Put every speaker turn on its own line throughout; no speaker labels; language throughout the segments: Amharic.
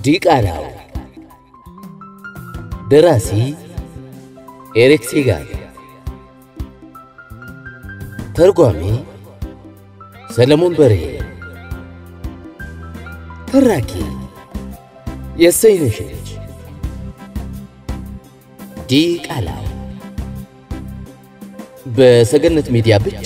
ዲቃላው ደራሲ ኤሪክ ሴጋል ተርጓሚ ሰለሞን በርሄ ተራኪ የሰይነሽ ልጅ ዲቃላው በሰገነት ሚዲያ ብቻ።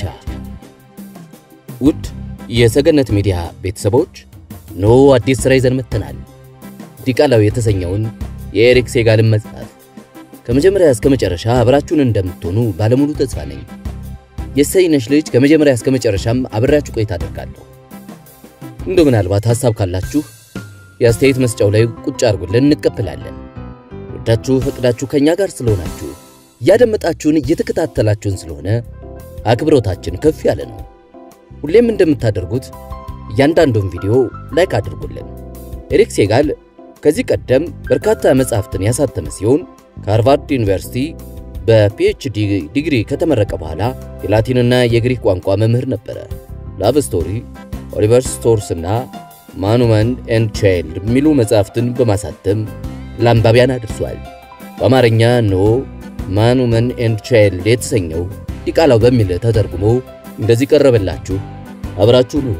ውድ የሰገነት ሚዲያ ቤተሰቦች ኖ አዲስ ሥራ ይዘን መጥተናል። ዲቃላው የተሰኘውን የኤሪክ ሴጋልን መጽሐፍ ከመጀመሪያ እስከ መጨረሻ አብራችሁን እንደምትሆኑ ባለሙሉ ተስፋ ነኝ። የሰይነሽ ልጅ ከመጀመሪያ እስከ መጨረሻም አብሬያችሁ ቆይታ አደርጋለሁ። እንዶ ምናልባት ሐሳብ ካላችሁ የአስተያየት መስጫው ላይ ቁጭ አድርጉልን፣ እንቀበላለን። ወዳችሁ ፈቅዳችሁ ከኛ ጋር ስለሆናችሁ እያደመጣችሁን እየተከታተላችሁን ስለሆነ አክብሮታችን ከፍ ያለ ነው። ሁሌም እንደምታደርጉት እያንዳንዱን ቪዲዮ ላይክ አድርጉልን። ኤሪክ ሴጋል ከዚህ ቀደም በርካታ መጻሕፍትን ያሳተመ ሲሆን ከሃርቫርድ ዩኒቨርሲቲ በፒኤችዲ ዲግሪ ከተመረቀ በኋላ የላቲንና የግሪክ ቋንቋ መምህር ነበረ። ላቭ ስቶሪ፣ ኦሊቨር ስቶርስ እና ማኑመን ኤንድ ቻይልድ የሚሉ መጻሕፍትን በማሳተም ለአንባቢያን አድርሷል። በአማርኛ ኖ ማኑመን ኤንድ ቻይልድ የተሰኘው ዲቃላው በሚል ተተርጉሞ እንደዚህ ቀረበላችሁ። አብራችሁ ነው።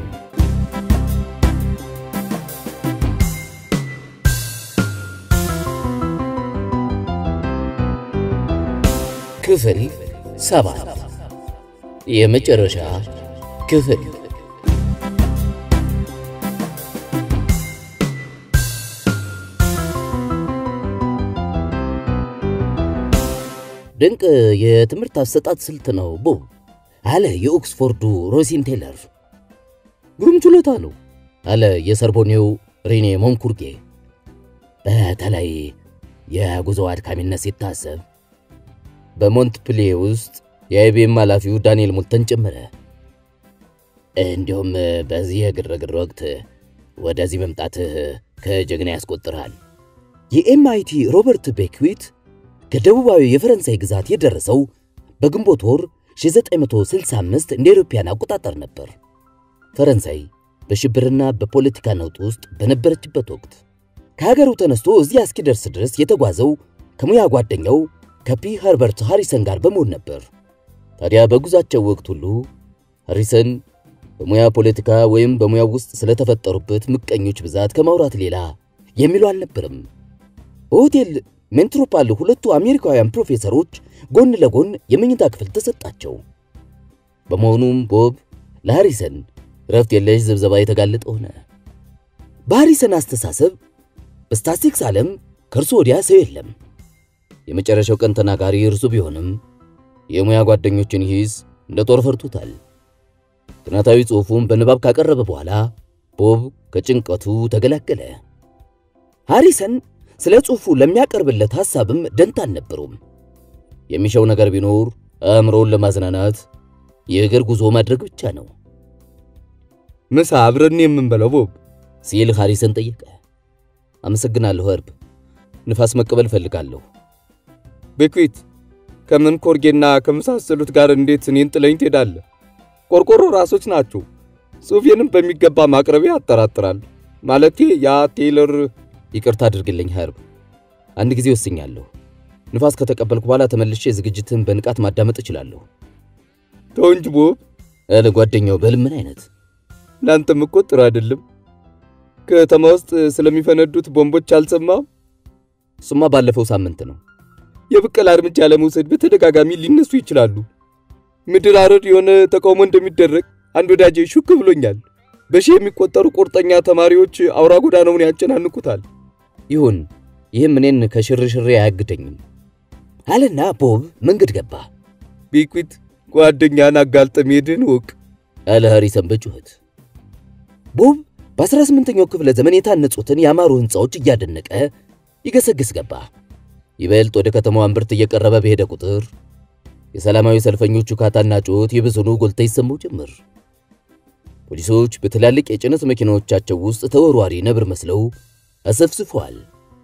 ክፍል ሰባት የመጨረሻ ክፍል። ድንቅ የትምህርት አሰጣጥ ስልት ነው ቦብ አለ የኦክስፎርዱ ሮሲን ቴለር። ግሩም ችሎታ ነው አለ የሰርቦኔው ሬኔ ሞንኩርጌ። በተለይ የጉዞ አድካሚነት ሲታሰብ በሞንትፕሌ ውስጥ የአይቢኤም ኃላፊው ዳንኤል ሞልተን ጨመረ። እንዲሁም በዚህ የግርግር ወቅት ወደዚህ መምጣትህ ከጀግና ያስቆጥርሃል። የኤምአይቲ ሮበርት ቤክዊት ከደቡባዊ የፈረንሳይ ግዛት የደረሰው በግንቦት ወር 1965 እንደ አውሮፓውያን አቆጣጠር ነበር። ፈረንሳይ በሽብርና በፖለቲካ ነውጥ ውስጥ በነበረችበት ወቅት ከሀገሩ ተነስቶ እዚያ እስኪደርስ ድረስ የተጓዘው ከሙያ ጓደኛው ከፒ ኸርበርት ሃሪሰን ጋር በመሆን ነበር። ታዲያ በጉዛቸው ወቅት ሁሉ ሃሪሰን በሙያ ፖለቲካ ወይም በሙያው ውስጥ ስለተፈጠሩበት ምቀኞች ብዛት ከማውራት ሌላ የሚለው አልነበርም። በሆቴል ሜንትሮፓል ሁለቱ አሜሪካውያን ፕሮፌሰሮች ጎን ለጎን የመኝታ ክፍል ተሰጣቸው። በመሆኑም ቦብ ለሃሪሰን ረፍት የለሽ ዝብዘባ የተጋለጠ ሆነ። በሃሪሰን አስተሳሰብ በስታቲስቲክስ ዓለም ከእርሱ ወዲያ ሰው የለም። የመጨረሻው ቀን ተናጋሪ እርሱ ቢሆንም የሙያ ጓደኞችን ሂስ እንደ ጦር ፈርቶታል። ጥናታዊ ጽሑፉን በንባብ ካቀረበ በኋላ ቦብ ከጭንቀቱ ተገላገለ። ሃሪሰን ስለ ጽሑፉ ለሚያቀርብለት ሐሳብም ደንታ አልነበረውም። የሚሻው ነገር ቢኖር አእምሮውን ለማዝናናት የእግር ጉዞ ማድረግ ብቻ ነው።
ምሳ አብረን የምንበለው ቦብ
ሲል ሃሪሰን ጠየቀ። አመሰግናለሁ እርብ፣ ንፋስ መቀበል እፈልጋለሁ።
ቤክዊት ከምን ኮርጌና ከመሳሰሉት ጋር እንዴት እኔን ጥለኝ ትሄዳለህ? ቆርቆሮ ራሶች ናቸው። ጽሑፌንም በሚገባ ማቅረቤ ያጠራጥራል። ማለቴ ያ ቴይለር
ይቅርታ አድርግልኝ ኸርብ፣ አንድ ጊዜ ወስኛለሁ። ንፋስ ከተቀበልኩ በኋላ ተመልሼ ዝግጅትን በንቃት ማዳመጥ እችላለሁ።
ተው እንጂ ቦብ
አለ ጓደኛው በልምን አይነት
ለአንተም እኮ ጥሩ አይደለም። ከተማ ውስጥ ስለሚፈነዱት ቦምቦች አልሰማም?
እሱማ ባለፈው ሳምንት ነው።
የብቀላ እርምጃ ለመውሰድ በተደጋጋሚ ሊነሱ ይችላሉ። ምድር አረድ የሆነ ተቃውሞ እንደሚደረግ አንድ ወዳጄ ሹክ ብሎኛል። በሺህ የሚቆጠሩ ቁርጠኛ ተማሪዎች አውራ ጎዳናውን ያጨናንቁታል።
ይሁን፣ ይህም እኔን ከሽርሽሬ አያግደኝም አለና ቦብ መንገድ ገባ።
ቤክዊት ጓደኛን አጋልጠ መሄድን ወቅ
አለ ሃሪሰን በጩኸት። ቦብ በ18ኛው ክፍለ ዘመን የታነጹትን ያማሩ ሕንፃዎች እያደነቀ ይገሰግስ ገባ። ይበልጥ ወደ ከተማዋ እምብርት እየቀረበ በሄደ ቁጥር የሰላማዊ ሰልፈኞቹ ካታና ጩኸት ይብሱኑ ጎልተ ይሰማው ጀመር። ፖሊሶች በትላልቅ የጭነት መኪናዎቻቸው ውስጥ ተወርዋሪ ነብር መስለው አሰፍስፈዋል።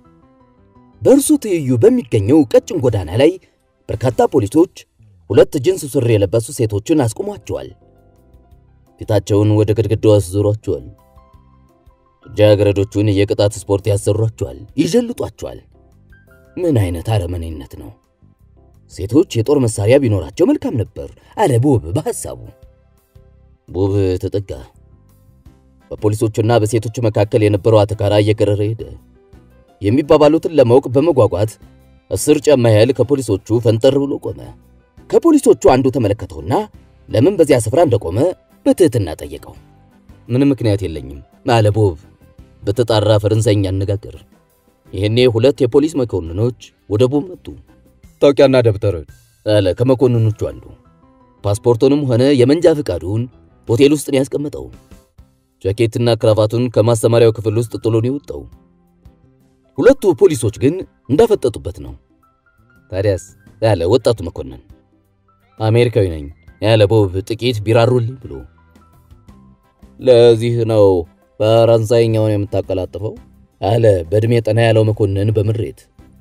በእርሱ ትይዩ በሚገኘው ቀጭን ጎዳና ላይ በርካታ ፖሊሶች ሁለት ጅንስ ሱሪ የለበሱ ሴቶችን አስቆሟቸዋል። ፊታቸውን ወደ ግድግዳው አስዞሯቸዋል። ልጃገረዶቹን የቅጣት ስፖርት ያሰሯቸዋል፣ ይጀልጧቸዋል። ምን አይነት አረመኔነት ነው! ሴቶች የጦር መሳሪያ ቢኖራቸው መልካም ነበር አለ ቦብ በሐሳቡ። ቦብ ተጠጋ። በፖሊሶቹና በሴቶቹ መካከል የነበረው አተካራ እየከረረ ሄደ። የሚባባሉትን ለማወቅ በመጓጓት አስር ጫማ ያህል ከፖሊሶቹ ፈንጠር ብሎ ቆመ። ከፖሊሶቹ አንዱ ተመለከተውና ለምን በዚያ ስፍራ እንደቆመ በትህትና ጠየቀው። ምንም ምክንያት የለኝም አለ ቦብ በተጣራ ፈረንሳይኛ አነጋገር። ይህኔ ሁለት የፖሊስ መኮንኖች ወደ ቦብ መጡ።
ታውቂያና ደብተር
አለ ከመኮንኖቹ አንዱ። ፓስፖርቱንም ሆነ የመንጃ ፈቃዱን ሆቴል ውስጥ ነው ያስቀመጠው። ጃኬትና ክራቫቱን ከማስተማሪያው ክፍል ውስጥ ጥሎ ነው የወጣው። ሁለቱ ፖሊሶች ግን እንዳፈጠጡበት ነው። ታዲያስ ያለ ወጣቱ መኮንን አሜሪካዊ ነኝ ያለ ቦብ ጥቂት ቢራሩልኝ ብሎ ለዚህ ነው ፈረንሳይኛውን የምታቀላጥፈው አለ በእድሜ ጠና ያለው መኮንን በምሬት።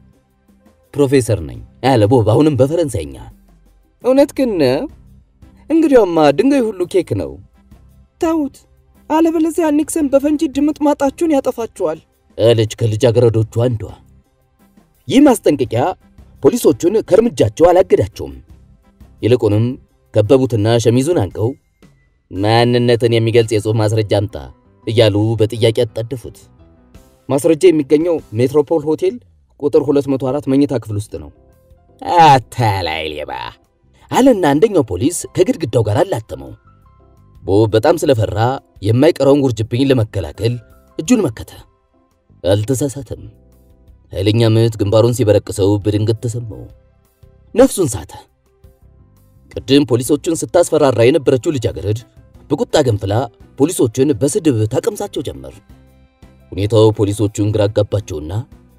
ፕሮፌሰር ነኝ ያለ ቦብ አሁንም በፈረንሳይኛ።
እውነት ግን እንግዲያውማ ድንጋይ ሁሉ ኬክ ነው። ተዉት፣ አለበለዚያ ኒክሰን በፈንጂ ድምጥ ማጣችሁን ያጠፋችኋል
አለች ከልጃገረዶቹ አንዷ። ይህ ማስጠንቀቂያ ፖሊሶቹን ከእርምጃቸው አላገዳቸውም። ይልቁንም ከበቡትና ሸሚዙን አንቀው ማንነትን የሚገልጽ የጽሑፍ ማስረጃ አምጣ እያሉ በጥያቄ አጣደፉት።
ማስረጃ የሚገኘው ሜትሮፖል ሆቴል ቁጥር 204 መኝታ ክፍል ውስጥ ነው።
አታላይ ሌባ አለና አንደኛው ፖሊስ ከግድግዳው ጋር አላተመው። ቦብ በጣም ስለፈራ የማይቀረውን ውርጅብኝ ለመከላከል እጁን መከተ። አልተሳሳተም። ኃይለኛ ምት ግንባሩን ሲበረቅሰው በድንገት ተሰማው። ነፍሱን ሳተ። ቅድም ፖሊሶቹን ስታስፈራራ የነበረችው ልጃገረድ በቁጣ ገንፍላ ፖሊሶቹን በስድብ ታቀምሳቸው ጀመር። ሁኔታው ፖሊሶቹን ግራ አጋባቸውና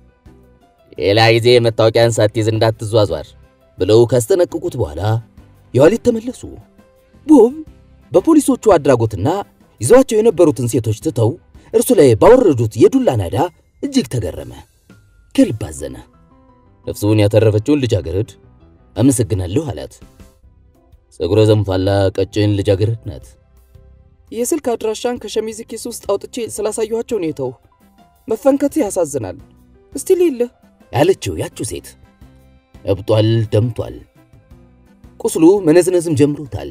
ሌላ ጊዜ መታወቂያን ሳትይዝ እንዳትዟዟር ብለው ካስጠነቅቁት በኋላ የኋሊት ተመለሱ። ቦብ በፖሊሶቹ አድራጎትና ይዘዋቸው የነበሩትን ሴቶች ትተው እርሱ ላይ ባወረዱት የዱላ ናዳ እጅግ ተገረመ፣ ከልብ አዘነ። ነፍሱን ያተረፈችውን ልጃገረድ አመሰግናለሁ አላት። ፀጉረ ዘንፋላ ቀጭን ልጃገረድ ናት።
የስልክ አድራሻን ከሸሚዝ ኪስ ውስጥ አውጥቼ ስላሳየኋቸው ነው የተው። መፈንከት ያሳዝናል። እስቲ ልይልህ
ያለችው ያችው ሴት እብጧል፣ ደምቷል፣ ቁስሉ መነዝነዝም ጀምሮታል።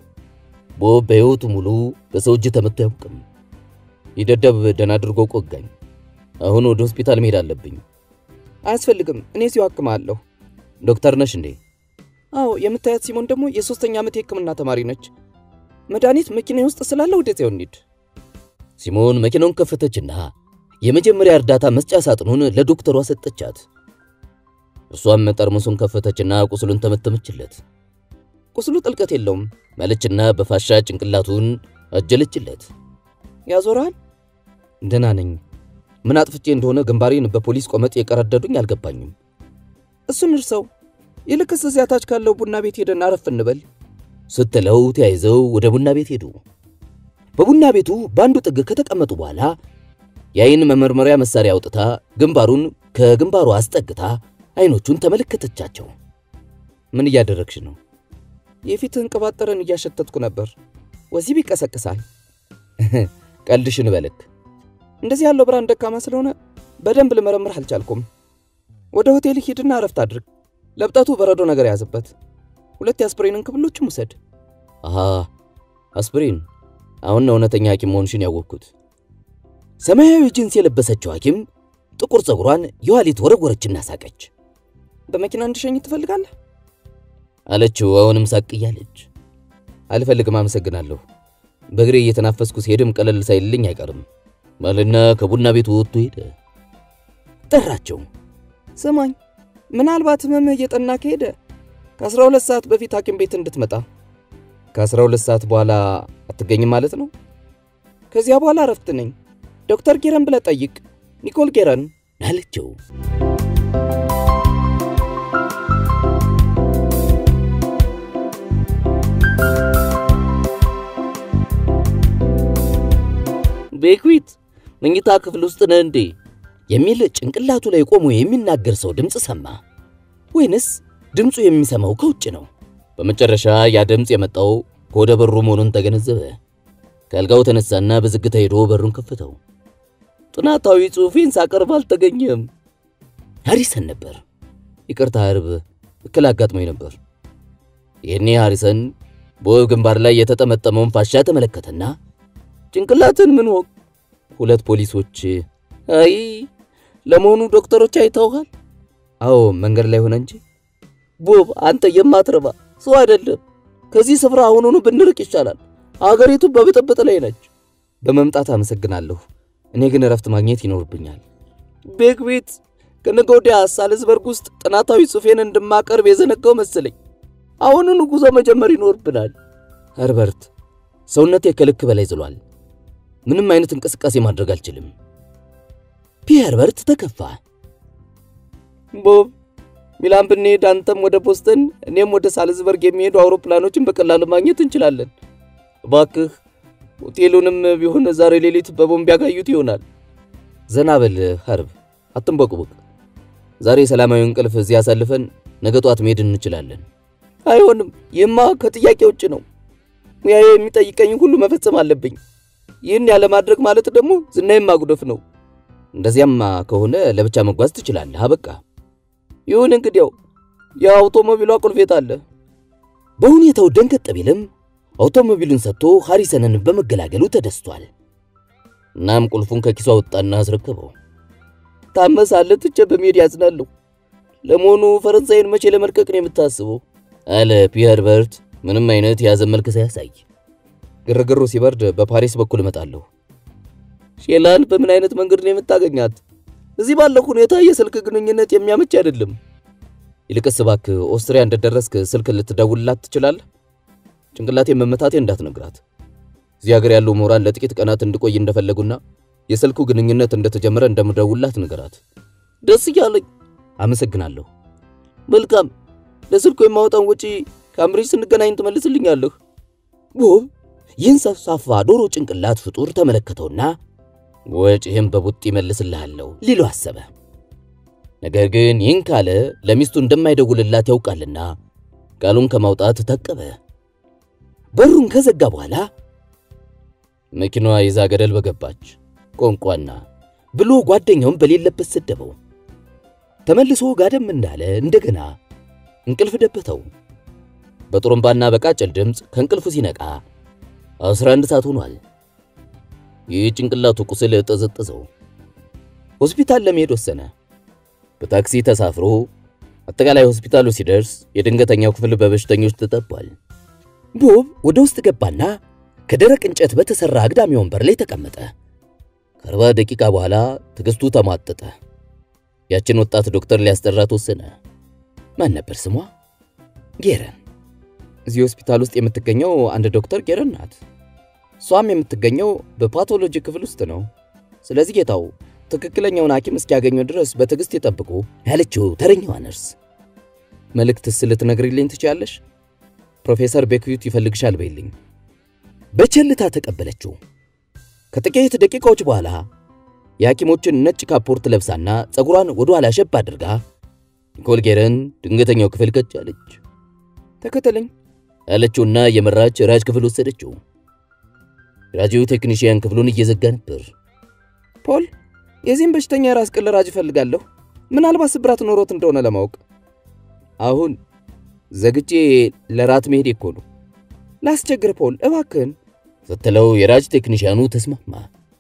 ቦብ በሕይወቱ ሙሉ በሰው እጅ ተመቶ አያውቅም። ይደደብ ደህና አድርጎ ቆጋኝ። አሁን ወደ ሆስፒታል መሄድ አለብኝ።
አያስፈልግም፣ እኔ ሲው አክማለሁ።
ዶክተር ነሽ እንዴ?
አዎ፣ የምታያት ሲሞን ደግሞ የሶስተኛ ዓመት የሕክምና ተማሪ ነች። መድኃኒት መኪና ውስጥ ስላለ ወደዚያው እንሂድ።
ሲሞን መኪናውን ከፈተችና የመጀመሪያ እርዳታ መስጫ ሳጥኑን ለዶክተሯ ሰጠቻት። እርሷም ጠርሙሱን ከፈተችና ቁስሉን ተመተመችለት።
ቁስሉ ጥልቀት የለውም
ማለችና በፋሻ ጭንቅላቱን አጀለችለት።
ያዞራል።
ደህና ነኝ። ምን አጥፍቼ እንደሆነ ግንባሬን በፖሊስ ቆመጥ የቀረደዱኝ አልገባኝም።
እሱን እርሰው፣ ይልቅስ እዚያ ታች ካለው ቡና ቤት ሄደን አረፍ እንበል
ስትለው ተያይዘው ወደ ቡና ቤት ሄዱ። በቡና ቤቱ በአንዱ ጥግ ከተቀመጡ በኋላ የአይን መመርመሪያ መሳሪያ አውጥታ ግንባሩን ከግንባሩ አስጠግታ አይኖቹን ተመለከተቻቸው። ምን እያደረግሽ ነው?
የፊትህን ቅባት ጠረን እያሸተትኩ ነበር። ወሲብ ይቀሰቅሳል።
ቀልድሽን በልክ።
እንደዚህ ያለው ብርሃን ደካማ ስለሆነ በደንብ ልመረምርህ አልቻልኩም። ወደ ሆቴል ሂድና እረፍት አድርግ። ለብጠቱ በረዶ ነገር ያዝበት። ሁለት የአስፕሪንን ክብሎችም ውሰድ።
አሃ አስፕሪን። አሁን ነው እውነተኛ ሐኪም መሆንሽን ያወቅኩት። ሰማያዊ ጂንስ የለበሰችው ሐኪም ጥቁር ፀጉሯን የኋሊት ወረወረችና ሳቀች።
በመኪና እንድሸኝ ትፈልጋለህ?
አለችው አሁንም ሳቅ እያለች። አልፈልግም፣ አመሰግናለሁ። በእግሬ እየተናፈስኩ ሲሄድም ቀለል ሳይልልኝ አይቀርም ማለና ከቡና ቤቱ ወጥቶ ሄደ። ጠራቸው።
ስማኝ፣ ምናልባት ህመምህ እየጠና ከሄደ ከ12 ሰዓት በፊት ሐኪም ቤት እንድትመጣ።
ከ12 ሰዓት በኋላ አትገኝም ማለት ነው?
ከዚያ በኋላ እረፍት ነኝ። ዶክተር ጌረን ብለህ ጠይቅ፣ ኒኮል ጌረን
አለችው። ቤክዊት መኝታ ክፍል ውስጥ ነህ እንዴ? የሚል ጭንቅላቱ ላይ ቆሞ የሚናገር ሰው ድምፅ ሰማ። ወይንስ ድምፁ የሚሰማው ከውጭ ነው? በመጨረሻ ያ ድምፅ የመጣው ከወደ በሩ መሆኑን ተገነዘበ። ከአልጋው ተነሳና በዝግታ ሄዶ በሩን ከፈተው።
ጥናታዊ ጽሑፌን ሳቀርብ አልተገኘም።
ሃሪሰን ነበር። ይቅርታ አርብ እክል አጋጥሞኝ ነበር። ይህኔ ሃሪሰን በወብ ግንባር ላይ የተጠመጠመውን ፋሻ ተመለከተና
ጭንቅላትን ምን ወቅ
ሁለት ፖሊሶች
አይ ለመሆኑ ዶክተሮች አይተውሃል?
አዎ መንገድ ላይ ሆነ እንጂ
ቦብ አንተ የማትረባ ሰው አይደለም። ከዚህ ስፍራ አሁኑኑ ብንርቅ ይሻላል። አገሪቱ በብጥብጥ ላይ ነች።
በመምጣት አመሰግናለሁ። እኔ ግን እረፍት ማግኘት ይኖርብኛል።
ቤግ ቤት ከነገ ወዲያ ሳልዝበርግ ውስጥ ጥናታዊ ጽሑፌን እንድማቀርብ የዘነጋው መሰለኝ። አሁኑኑ ጉዞ መጀመር ይኖርብናል።
ኸርበርት፣ ሰውነቴ ከልክ በላይ ዝሏል። ምንም አይነት እንቅስቃሴ ማድረግ አልችልም። ፒ ኸርበርት ተከፋ።
ቦብ ሚላን ብንሄድ አንተም ወደ ቦስተን እኔም ወደ ሳልዝበርግ የሚሄዱ አውሮፕላኖችን በቀላሉ ማግኘት እንችላለን። እባክህ ሆቴሉንም ቢሆን ዛሬ ሌሊት በቦምብ ያጋዩት ይሆናል።
ዘና በል ኸርብ፣ አትንበቁብቅ። ዛሬ ሰላማዊ እንቅልፍ እዚህ አሳልፈን ነገ ጧት መሄድ እንችላለን።
አይሆንም፣ ይህማ ከጥያቄ ውጭ ነው። ሙያዬ የሚጠይቀኝ ሁሉ መፈጸም አለብኝ። ይህን ያለማድረግ ማለት ደግሞ ዝናዬን ማጉደፍ ነው።
እንደዚያማ ከሆነ ለብቻ መጓዝ ትችላለህ። አበቃ።
ይሁን እንግዲያው የአውቶሞቢሏ ቁልፌት አለ።
በሁኔታው ደንገጥ ቢልም አውቶሞቢሉን ሰጥቶ ሃሪሰንን በመገላገሉ ተደስቷል። እናም ቁልፉን ከኪሱ አወጣና አስረከበው።
ታመሳለህ፣ ትቼ በመሄድ ያዝናለሁ። ለመሆኑ ፈረንሳይን መቼ ለመልቀቅ ነው የምታስበው?
አለ ፒ ኸርበርት ምንም አይነት የያዘን መልክ ሳያሳይ። ግርግሩ ሲበርድ በፓሪስ በኩል እመጣለሁ።
ሼላን በምን አይነት መንገድ ነው የምታገኛት? እዚህ ባለው ሁኔታ የስልክ ግንኙነት የሚያመች አይደለም።
ይልቅስ እባክህ ኦስትሪያ እንደደረስክ ስልክ ልትደውልላት ትችላለህ? ጭንቅላቴን መመታቴ እንዳትነግራት። እዚህ ሀገር ያሉ ምሁራን ለጥቂት ቀናት እንድቆይ እንደፈለጉና የስልኩ ግንኙነት እንደተጀመረ እንደምደውልላት ንገራት።
ደስ እያለኝ።
አመሰግናለሁ።
መልካም። ለስልኩ የማወጣውን ወጪ ካምብሪጅ ስንገናኝ ትመልስልኛለህ።
ቦብ ይህን ሰፋፋ ዶሮ ጭንቅላት ፍጡር ተመለከተውና ወጪህም በቡጥ ይመልስልሃለሁ ሊሉ አሰበ። ነገር ግን ይህን ካለ ለሚስቱ እንደማይደውልላት ያውቃልና ቃሉን ከማውጣት ታቀበ። በሩን ከዘጋ በኋላ መኪናዋ ይዛ ገደል በገባች ቆንቋና ብሎ ጓደኛውን በሌለበት ሰደበው። ተመልሶ ጋደም እንዳለ እንደገና እንቅልፍ ደበተው። በጥሩምባና በቃጭል ድምፅ ከእንቅልፉ ሲነቃ 11 ሰዓት ሆኗል። ይህ ጭንቅላቱ ቁስል ጠዘጠዘው። ሆስፒታል ለመሄድ ወሰነ። በታክሲ ተሳፍሮ አጠቃላይ ሆስፒታሉ ሲደርስ የድንገተኛው ክፍል በበሽተኞች ተጠቧል። ቦብ ወደ ውስጥ ገባና ከደረቅ እንጨት በተሰራ አግዳሚ ወንበር ላይ ተቀመጠ። ከአርባ ደቂቃ በኋላ ትዕግስቱ ተሟጠጠ። ያችን ወጣት ዶክተር ሊያስጠራት ወሰነ። ማን ነበር ስሟ? ጌረን። እዚህ ሆስፒታል ውስጥ የምትገኘው አንድ ዶክተር ጌረን ናት። እሷም የምትገኘው በፓቶሎጂ ክፍል ውስጥ ነው። ስለዚህ ጌታው ትክክለኛውን ሐኪም እስኪያገኙ ድረስ በትዕግስት ይጠብቁ ያለችው ተረኛዋ ነርስ። መልእክትስ ልትነግሪልኝ ትችያለሽ? ፕሮፌሰር ቤክዊት ይፈልግሻል በይልኝ። በቸልታ ተቀበለችው። ከጥቂት ደቂቃዎች በኋላ የሐኪሞችን ነጭ ካፖርት ለብሳና ፀጉሯን ወደ ኋላ ሸብ አድርጋ ኒኮል ጌረን ድንገተኛው ክፍል ከች አለች። ተከተለኝ አለችውና የመራች ራጅ ክፍል ወሰደችው። ራጂው ቴክኒሽያን ክፍሉን እየዘጋ ነበር።
ፖል፣ የዚህም በሽተኛ የራስ ቅል ራጅ እፈልጋለሁ፣ ምናልባት ስብራት ኖሮት እንደሆነ ለማወቅ።
አሁን ዘግቼ ለራት መሄድ እኮ ነው።
ላስቸግር ፖል፣ እባክህን
ስትለው የራጅ ቴክኒሽያኑ ተስማማ።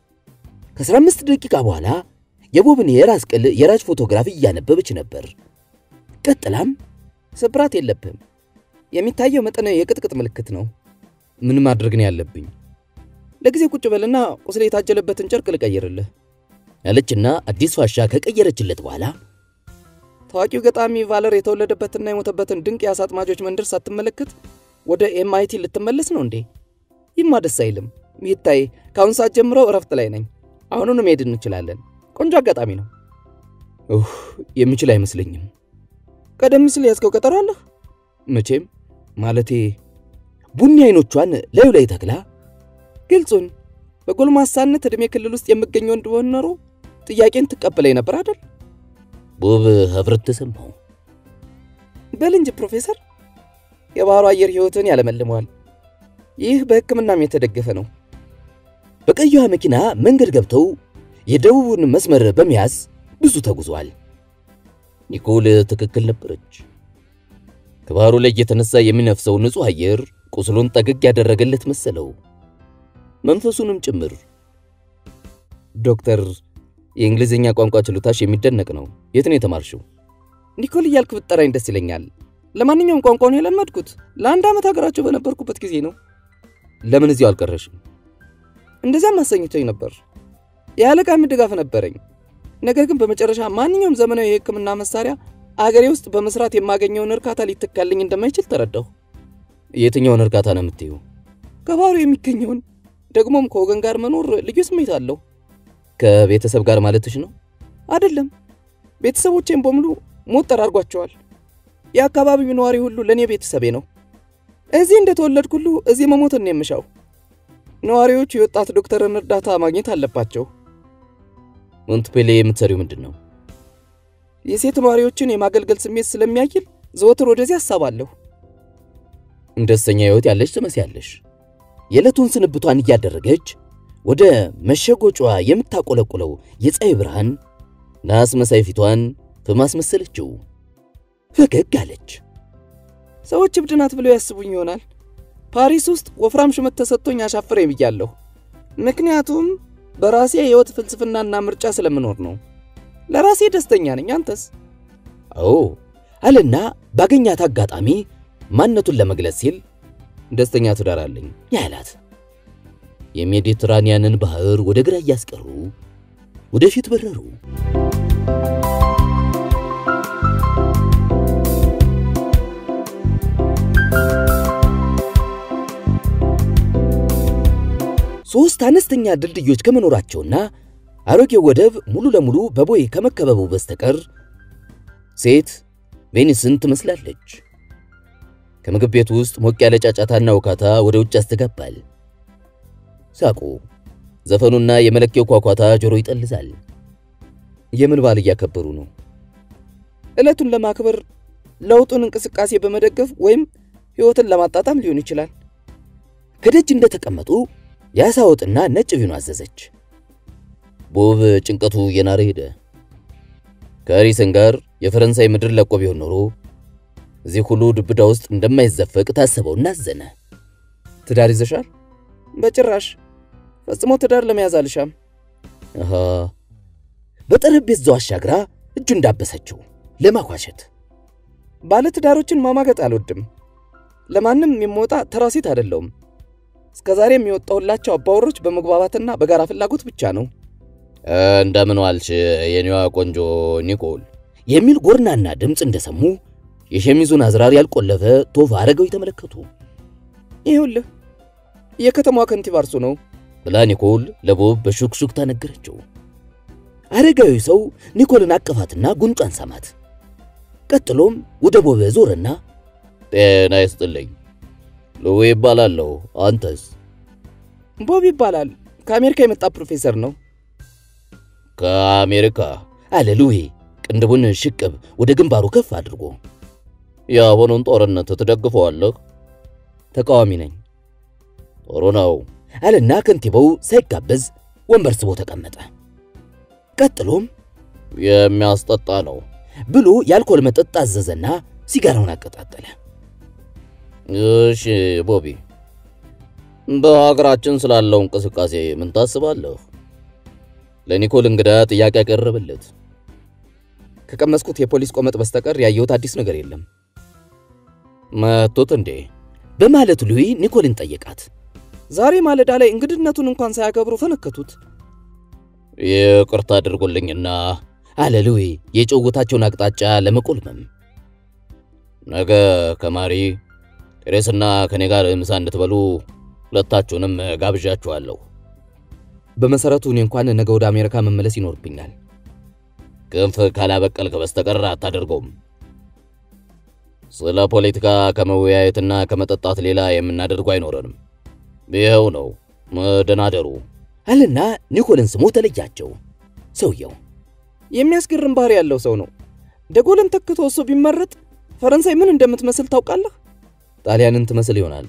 ከ15 ደቂቃ በኋላ የቦብን የራስ ቅል የራጅ ፎቶግራፍ እያነበበች ነበር። ቀጥላም
ስብራት የለብህም፣ የሚታየው መጠነ የቅጥቅጥ ምልክት ነው።
ምን ማድረግ ነው ያለብኝ?
ለጊዜ ቁጭ በልና ቁስል የታጀለበትን ጨርቅ ልቀይርልህ
ያለችና አዲስ ፋሻ ከቀየረችለት በኋላ
ታዋቂው ገጣሚ ቫለር የተወለደበትና የሞተበትን ድንቅ የአሳ አጥማጆች መንደር ሳትመለከት ወደ ኤምአይቲ ልትመለስ ነው እንዴ? ይህማ ደስ አይልም። ይታይ፣ ከአሁን ሰዓት ጀምሮ እረፍት ላይ ነኝ። አሁኑን መሄድ እንችላለን። ቆንጆ አጋጣሚ ነው።
ኡህ የምችል አይመስለኝም።
ቀደም ሲል ያዝከው ቀጠሮ አለህ?
መቼም ማለቴ ቡኒ አይኖቿን ላዩ ላይ ተክላ
ግልጹን በጎልማሳነት ዕድሜ ክልል ውስጥ የምገኘው እንደሆን ኖሮ ጥያቄን ትቀበለኝ ነበር አይደል?
ቦብ ኅብረት ተሰማው።
በል እንጂ ፕሮፌሰር፣ የባህሩ አየር ሕይወትን ያለመልመዋል። ይህ በሕክምናም የተደገፈ ነው።
በቀይዋ መኪና መንገድ ገብተው የደቡብን መስመር በመያዝ ብዙ ተጉዟል። ኒኮል ትክክል ነበረች። ከባህሩ ላይ የተነሳ የሚነፍሰው ንጹሕ አየር ቁስሉን ጠገግ ያደረገለት መሰለው፣ መንፈሱንም ጭምር። ዶክተር፣ የእንግሊዝኛ ቋንቋ ችሎታሽ የሚደነቅ ነው። የት ነው የተማርሽው?
ኒኮል እያልክ ብትጠራኝ ደስ ይለኛል። ለማንኛውም ቋንቋውን የለመድኩት ለአንድ ዓመት ሀገራቸው በነበርኩበት ጊዜ ነው።
ለምን እዚያው አልቀረሽም?
እንደዚያም አሰኝቶኝ ነበር። የአለቃም ድጋፍ ነበረኝ። ነገር ግን በመጨረሻ ማንኛውም ዘመናዊ የሕክምና መሳሪያ አገሬ ውስጥ በመስራት የማገኘውን እርካታ ሊተካልኝ እንደማይችል ተረዳሁ።
የትኛውን እርካታ ነው የምትዩ?
ከባህሩ የሚገኘውን ደግሞም ከወገን ጋር መኖር ልዩ ስሜት አለው።
ከቤተሰብ ጋር ማለትሽ ነው?
አይደለም፣ ቤተሰቦቼን በሙሉ ሞት ጠራርጓቸዋል። የአካባቢው ነዋሪ ሁሉ ለእኔ ቤተሰቤ ነው። እዚህ እንደተወለድኩ ሁሉ እዚህ መሞትን ነው የምሻው። ነዋሪዎቹ የወጣት ዶክተርን እርዳታ ማግኘት አለባቸው።
ሞንትፔሌ የምትሰሪው ምንድን ነው?
የሴት ነዋሪዎችን የማገልገል ስሜት ስለሚያይል ዘወትር ወደዚህ አሳባለሁ።
ደስተኛ ሕይወት ያለች ትመስያለሽ። የዕለቱን ስንብቷን እያደረገች ወደ መሸጎጯ የምታቆለቁለው የፀሐይ ብርሃን ናስ መሳይ ፊቷን በማስመሰለችው ፈገግ አለች።
ሰዎች እብድ ናት ብለው ያስቡኝ ይሆናል። ፓሪስ ውስጥ ወፍራም ሹመት ተሰጥቶኝ አሻፍሬ ብያለሁ። ምክንያቱም በራሴ የሕይወት ፍልስፍናና ምርጫ ስለምኖር ነው። ለራሴ ደስተኛ ነኝ። አንተስ?
አዎ አለና ባገኛት አጋጣሚ ማንነቱን ለመግለጽ ሲል ደስተኛ ትዳር አለኝ ያላት። የሜዲትራኒያንን ባህር ወደ ግራ እያስቀሩ ወደፊት በረሩ። ሦስት አነስተኛ ድልድዮች ከመኖራቸውና አሮጌው ወደብ ሙሉ ለሙሉ በቦይ ከመከበቡ በስተቀር ሴት ቬኒስን ትመስላለች። ከምግብ ቤቱ ውስጥ ሞቅ ያለ ጫጫታና ውካታ ወደ ውጭ ያስተጋባል። ሳቁ፣ ዘፈኑና የመለኪያው ኳኳታ ጆሮ ይጠልዛል። የምን በዓል እያከበሩ ነው?
ዕለቱን ለማክበር ለውጡን እንቅስቃሴ በመደገፍ ወይም ሕይወትን ለማጣጣም ሊሆን ይችላል።
ከደጅ እንደተቀመጡ የዓሣ ወጥና ነጭ ቪኖ አዘዘች። ቦብ ጭንቀቱ እየናረ ሄደ። ከአሪሰን ጋር የፈረንሳይ ምድር ለቆ ቢሆን ኖሮ እዚህ ሁሉ ድብዳ ውስጥ እንደማይዘፈቅ ታሰበውና አዘነ።
ትዳር ይዘሻል? በጭራሽ ፈጽሞ ትዳር ለመያዝ አልሻም።
አሃ በጠረጴዛው አሻግራ እጁ እንዳበሰችው ለማኳሸት
ባለ ትዳሮችን ማማገጥ አልወድም። ለማንም የምወጣ ተራ ሴት አይደለሁም። እስከ ዛሬ የሚወጣሁላቸው አባወሮች በመግባባትና በጋራ ፍላጎት ብቻ ነው።
እንደምን ዋልሽ የኔዋ ቆንጆ ኒኮል የሚል ጎርናና ድምፅ እንደሰሙ የሸሚዙን አዝራር ያልቆለፈ ቶፋ አረገው የተመለከቱ።
ይኸውልህ የከተማዋ ከንቲባ እርሱ ነው
ብላ ኒኮል ለቦብ በሹክሹክታ ነገረችው። አረጋዊ ሰው ኒኮልን አቀፋትና ጉንጯን ሳማት። ቀጥሎም ወደ ቦብ ዞረና ጤና ይስጥልኝ ሉዊ ይባላለሁ። አንተስ?
ቦብ ይባላል። ከአሜሪካ የመጣ ፕሮፌሰር ነው።
ከአሜሪካ አለ ሉዊ ቅንድቡን ሽቅብ ወደ ግንባሩ ከፍ አድርጎ። የአሁኑን ጦርነት ትደግፈዋለህ? ተቃዋሚ ነኝ። ጥሩ ነው አለና ከንቲባው ሳይጋበዝ ወንበር ስቦ ተቀመጠ። ቀጥሎም የሚያስጠጣ ነው ብሎ የአልኮል መጠጥ አዘዘና ሲጋራውን አቀጣጠለ። እሺ ቦቢ፣ በሀገራችን ስላለው እንቅስቃሴ ምን ታስባለህ? ለኒኮል እንግዳ ጥያቄ ያቀረበለት።
ከቀመስኩት የፖሊስ ቆመጥ በስተቀር ያየሁት አዲስ ነገር የለም።
መቶት እንዴ? በማለት ሉዊ ኒኮልን ጠየቃት።
ዛሬ ማለዳ ላይ እንግድነቱን እንኳን ሳያከብሩ ፈነከቱት።
ይቅርታ አድርጎልኝና አለ ሉዊ የጭውውታቸውን አቅጣጫ ለመቆልመም። ነገ ከማሪ ቴሬስና ከኔ ጋር ምሳ እንድትበሉ ሁለታችሁንም ጋብዣችኋለሁ።
በመሰረቱ እኔ እንኳን ነገ ወደ አሜሪካ መመለስ ይኖርብኛል።
ክንፍ ካላበቀልክ በስተቀር አታደርገውም። ስለ ፖለቲካ ከመወያየትና ከመጠጣት ሌላ የምናደርገው አይኖረንም። ይኸው ነው መደናደሩ አለና ኒኮልን ስሞ ተለያቸው። ሰውየው
የሚያስገርም ባህሪ ያለው ሰው ነው። ደጎልን ተክቶ እሱ ቢመረጥ ፈረንሳይ ምን እንደምትመስል ታውቃለህ?
ጣሊያንን ትመስል ይሆናል።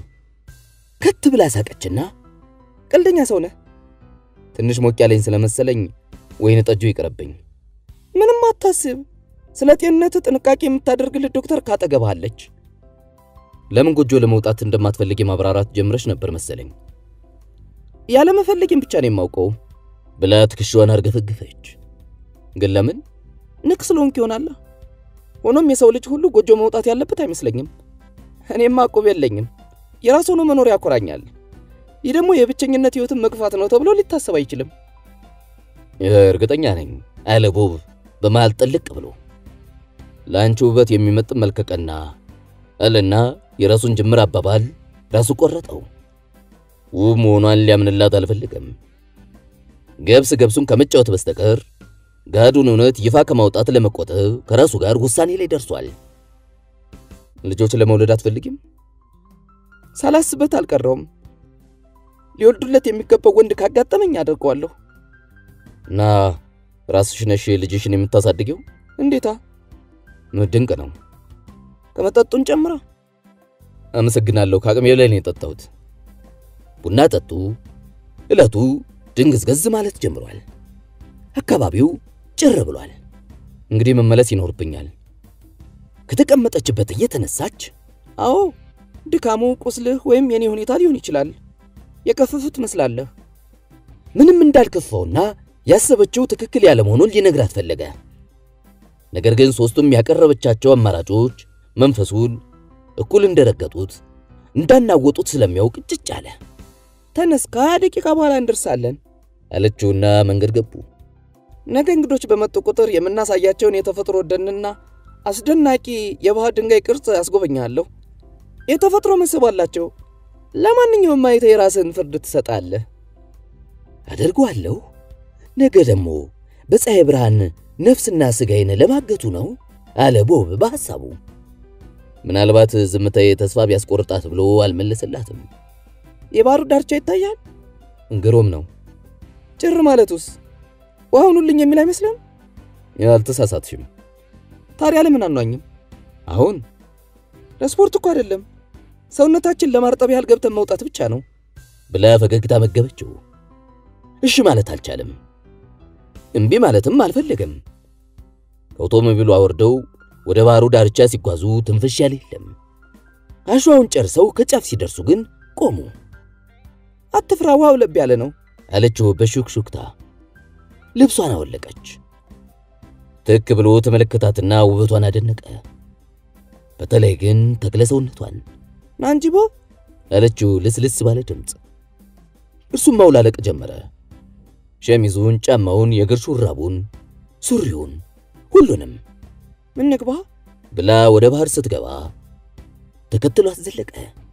ከት ብላ ሳቀችና
ቀልደኛ ሰው ነህ። ትንሽ ሞቅ ያለኝ ስለመሰለኝ
ወይን ጠጁ ይቅርብኝ።
ምንም አታስብ። ስለ ጤንነት ጥንቃቄ የምታደርግልህ ዶክተር ካጠገብህ አለች።
ለምን ጎጆ ለመውጣት እንደማትፈልግ ማብራራት ጀምረሽ ነበር መሰለኝ።
ያለመፈለግን ብቻ ነው የማውቀው
ብላ ትከሻዋን አርገፈገፈች። ግን ለምን
ንክ ስለሆንክ ይሆናል። ሆኖም የሰው ልጅ ሁሉ ጎጆ መውጣት ያለበት አይመስለኝም። እኔማ ዕቁብ የለኝም። የራስ ሆኖ መኖር ያኮራኛል። ይህ ደግሞ የብቸኝነት ሕይወትን መግፋት ነው ተብሎ ሊታሰብ አይችልም።
እርግጠኛ ነኝ አለ ቦብ በመሃል ጥልቅ ብሎ ለአንቺ ውበት የሚመጥን መልከቀና አለና የራሱን ጅምር አባባል ራሱ ቆረጠው። ውብ መሆኗን ሊያምንላት አልፈልግም። ገብስ ገብሱን ከመጫወት በስተቀር ጋዱን እውነት ይፋ ከማውጣት ለመቆጠብ ከራሱ ጋር ውሳኔ ላይ ደርሷል። ልጆች ለመውለድ አትፈልጊም?
ሳላስበት አልቀረውም። ሊወልዱለት የሚገባው ወንድ ካጋጠመኝ አደርገዋለሁ።
እና ራስሽ ነሽ ልጅሽን የምታሳድጊው?
እንዴታ!
ድንቅ ነው።
ከመጠጡን ጨምራ።
አመሰግናለሁ። ከአቅሜ ላይ ነው የጠጣሁት። ቡና ጠጡ። ዕለቱ ድንግዝገዝ ማለት ጀምሯል። አካባቢው ጭር ብሏል። እንግዲህ መመለስ ይኖርብኛል። ከተቀመጠችበት እየተነሳች
አዎ፣ ድካሙ ቁስልህ ወይም የኔ ሁኔታ ሊሆን ይችላል። የከፈፉት ትመስላለህ።
ምንም እንዳልከፋውና ያሰበችው ትክክል ያለመሆኑን ሊነግራት ፈለገ። ነገር ግን ሦስቱም ያቀረበቻቸው አማራጮች መንፈሱን እኩል እንደረገጡት እንዳናወጡት ስለሚያውቅ ጭጭ አለ።
ተነስ፣ ከሀያ ደቂቃ በኋላ እንደርሳለን
አለችውና መንገድ ገቡ።
ነገ እንግዶች በመጡ ቁጥር የምናሳያቸውን የተፈጥሮ ደንና አስደናቂ የባህር ድንጋይ ቅርጽ ያስጎበኛለሁ። የተፈጥሮ መስህብ አላቸው። ለማንኛውም አይተህ የራስህን ፍርድ ትሰጣለህ።
አደርገዋለሁ። ነገ ደግሞ በፀሐይ ብርሃን ነፍስና ሥጋዬን ለማገቱ ነው አለ ቦብ በሐሳቡ። ምናልባት ዝምታዬ ተስፋ ቢያስቆርጣት ብሎ አልመለሰላትም።
የባህሩ ዳርቻ ይታያል።
ግሩም ነው።
ጭር ማለቱስ ውሃውን ሁልኝ የሚል አይመስልም?
ያልተሳሳትሽም።
ታዲያ ለምን አኗኝም?
አሁን
ለስፖርት እኮ አይደለም፣ ሰውነታችን ለማርጠብ ያህል ገብተን መውጣት ብቻ ነው
ብላ ፈገግታ መገበችው። እሺ ማለት አልቻለም። እምቢ ማለትም አልፈለገም። ከአውቶሞቢሉ አወርደው ወደ ባህሩ ዳርቻ ሲጓዙ ትንፍሽ ያለ የለም። አሸዋውን ጨርሰው ከጫፍ ሲደርሱ ግን ቆሙ።
አትፍራ፣ ውሃው ለብ ያለ ነው
አለችው በሹክሹክታ። ልብሷን አወለቀች። ትክ ብሎ ተመለከታትና ውበቷን አደነቀ። በተለይ ግን ተክለ ሰውነቷን
ና እንጂ ቦብ
አለችው ልስልስ ባለ ድምፅ። እርሱም ማውላለቅ ጀመረ። ሸሚዙን፣ ጫማውን፣ የእግር ሹራቡን፣ ሱሪውን፣ ሁሉንም
ምን ንግባ
ብላ ወደ ባህር ስትገባ ተከትሏት ዘለቀ።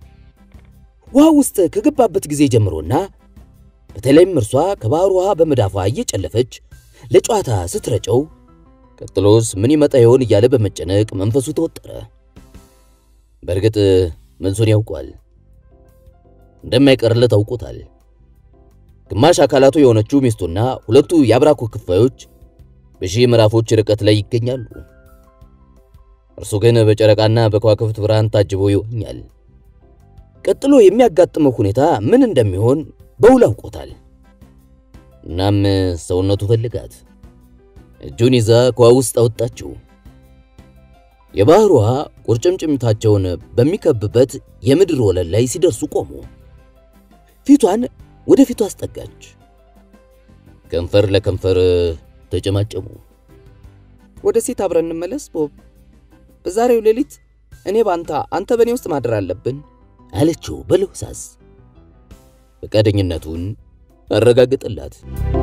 ውሃ ውስጥ ከገባበት ጊዜ ጀምሮና በተለይም እርሷ ከባህር ውሃ በመዳፏ እየጨለፈች ለጨዋታ ስትረጨው ቀጥሎስ ምን ይመጣ ይሆን እያለ በመጨነቅ መንፈሱ ተወጠረ። በእርግጥ መልሱን ያውቋል፣ እንደማይቀርለት አውቆታል። ግማሽ አካላቱ የሆነችው ሚስቱና ሁለቱ የአብራኩ ክፋዮች በሺህ ምዕራፎች ርቀት ላይ ይገኛሉ። እርሱ ግን በጨረቃና በከዋክብት ብርሃን ታጅቦ ይሆኛል። ቀጥሎ የሚያጋጥመው ሁኔታ ምን እንደሚሆን በውል አውቆታል። እናም ሰውነቱ ፈልጋት እጁን ይዛ ከውሃ ውስጥ አወጣችው። የባህር ውሃ ቁርጭምጭሚታቸውን በሚከብበት የምድር ወለል ላይ ሲደርሱ ቆሙ። ፊቷን ወደ ፊቱ አስጠጋች። ከንፈር ለከንፈር ተጨማጨሙ።
ወደ ሴት አብረን እንመለስ ቦብ። በዛሬው ሌሊት እኔ በአንተ አንተ በእኔ ውስጥ ማደር አለብን
አለችው በለሆሳስ ፈቃደኝነቱን አረጋግጥላት።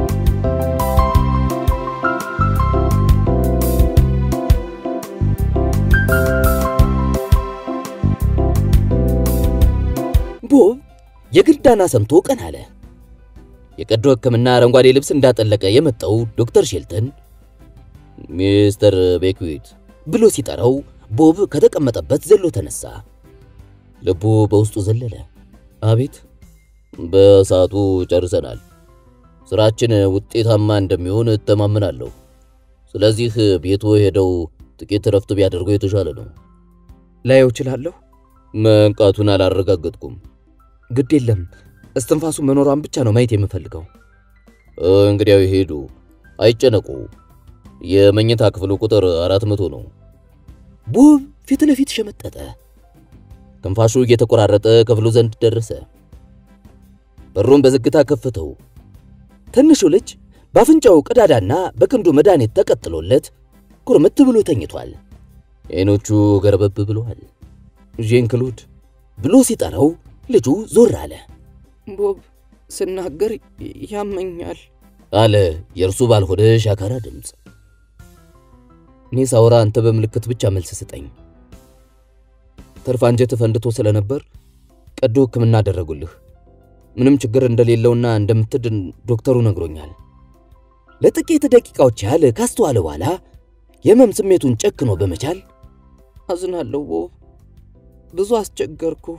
ቦብ የግልዳና ሰምቶ ቀን አለ። የቀዶ ሕክምና አረንጓዴ ልብስ እንዳጠለቀ የመጣው ዶክተር ሼልተን ሚስተር ቤክዊት ብሎ ሲጠራው ቦብ ከተቀመጠበት ዘሎ ተነሳ። ልቡ በውስጡ ዘለለ። አቤት። በሰዓቱ ጨርሰናል። ስራችን ውጤታማ እንደሚሆን እተማመናለሁ። ስለዚህ ቤቱ ሄደው ጥቂት እረፍት ቢያደርጉ የተሻለ ነው።
ላየው እችላለሁ?
መንቃቱን አላረጋገጥኩም።
ግድ የለም እስትንፋሱ መኖሯን ብቻ ነው ማየት የምፈልገው።
እንግዲያው ሄዱ። አይጨነቁ፣ የመኝታ ክፍሉ ቁጥር አራት መቶ ነው። ቦብ ፊት ለፊት ሸመጠጠ። ትንፋሹ እየተቆራረጠ ክፍሉ ዘንድ ደረሰ። በሩን በዝግታ ከፈተው። ትንሹ ልጅ በአፍንጫው ቀዳዳና በክንዱ መድኃኒት ተቀጥሎለት ኩርምት ብሎ ተኝቷል። ዓይኖቹ ገረበብ ብለዋል። ዣን ክሎድ ብሎ ሲጠራው ልጁ ዞር አለ።
ቦብ ስናገር ያመኛል
አለ የእርሱ ባልሆነ ሻካራ ድምፅ። እኔ ሳወራ አንተ በምልክት ብቻ መልስ ስጠኝ። ተርፍ አንጀት ፈንድቶ ስለነበር ቀዶ ሕክምና አደረጉልህ። ምንም ችግር እንደሌለውና እንደምትድን ዶክተሩ ነግሮኛል። ለጥቂት ደቂቃዎች ያህል ካስተዋለ በኋላ የህመም ስሜቱን ጨክኖ በመቻል
አዝናለሁ ቦብ፣ ብዙ አስቸገርኩህ።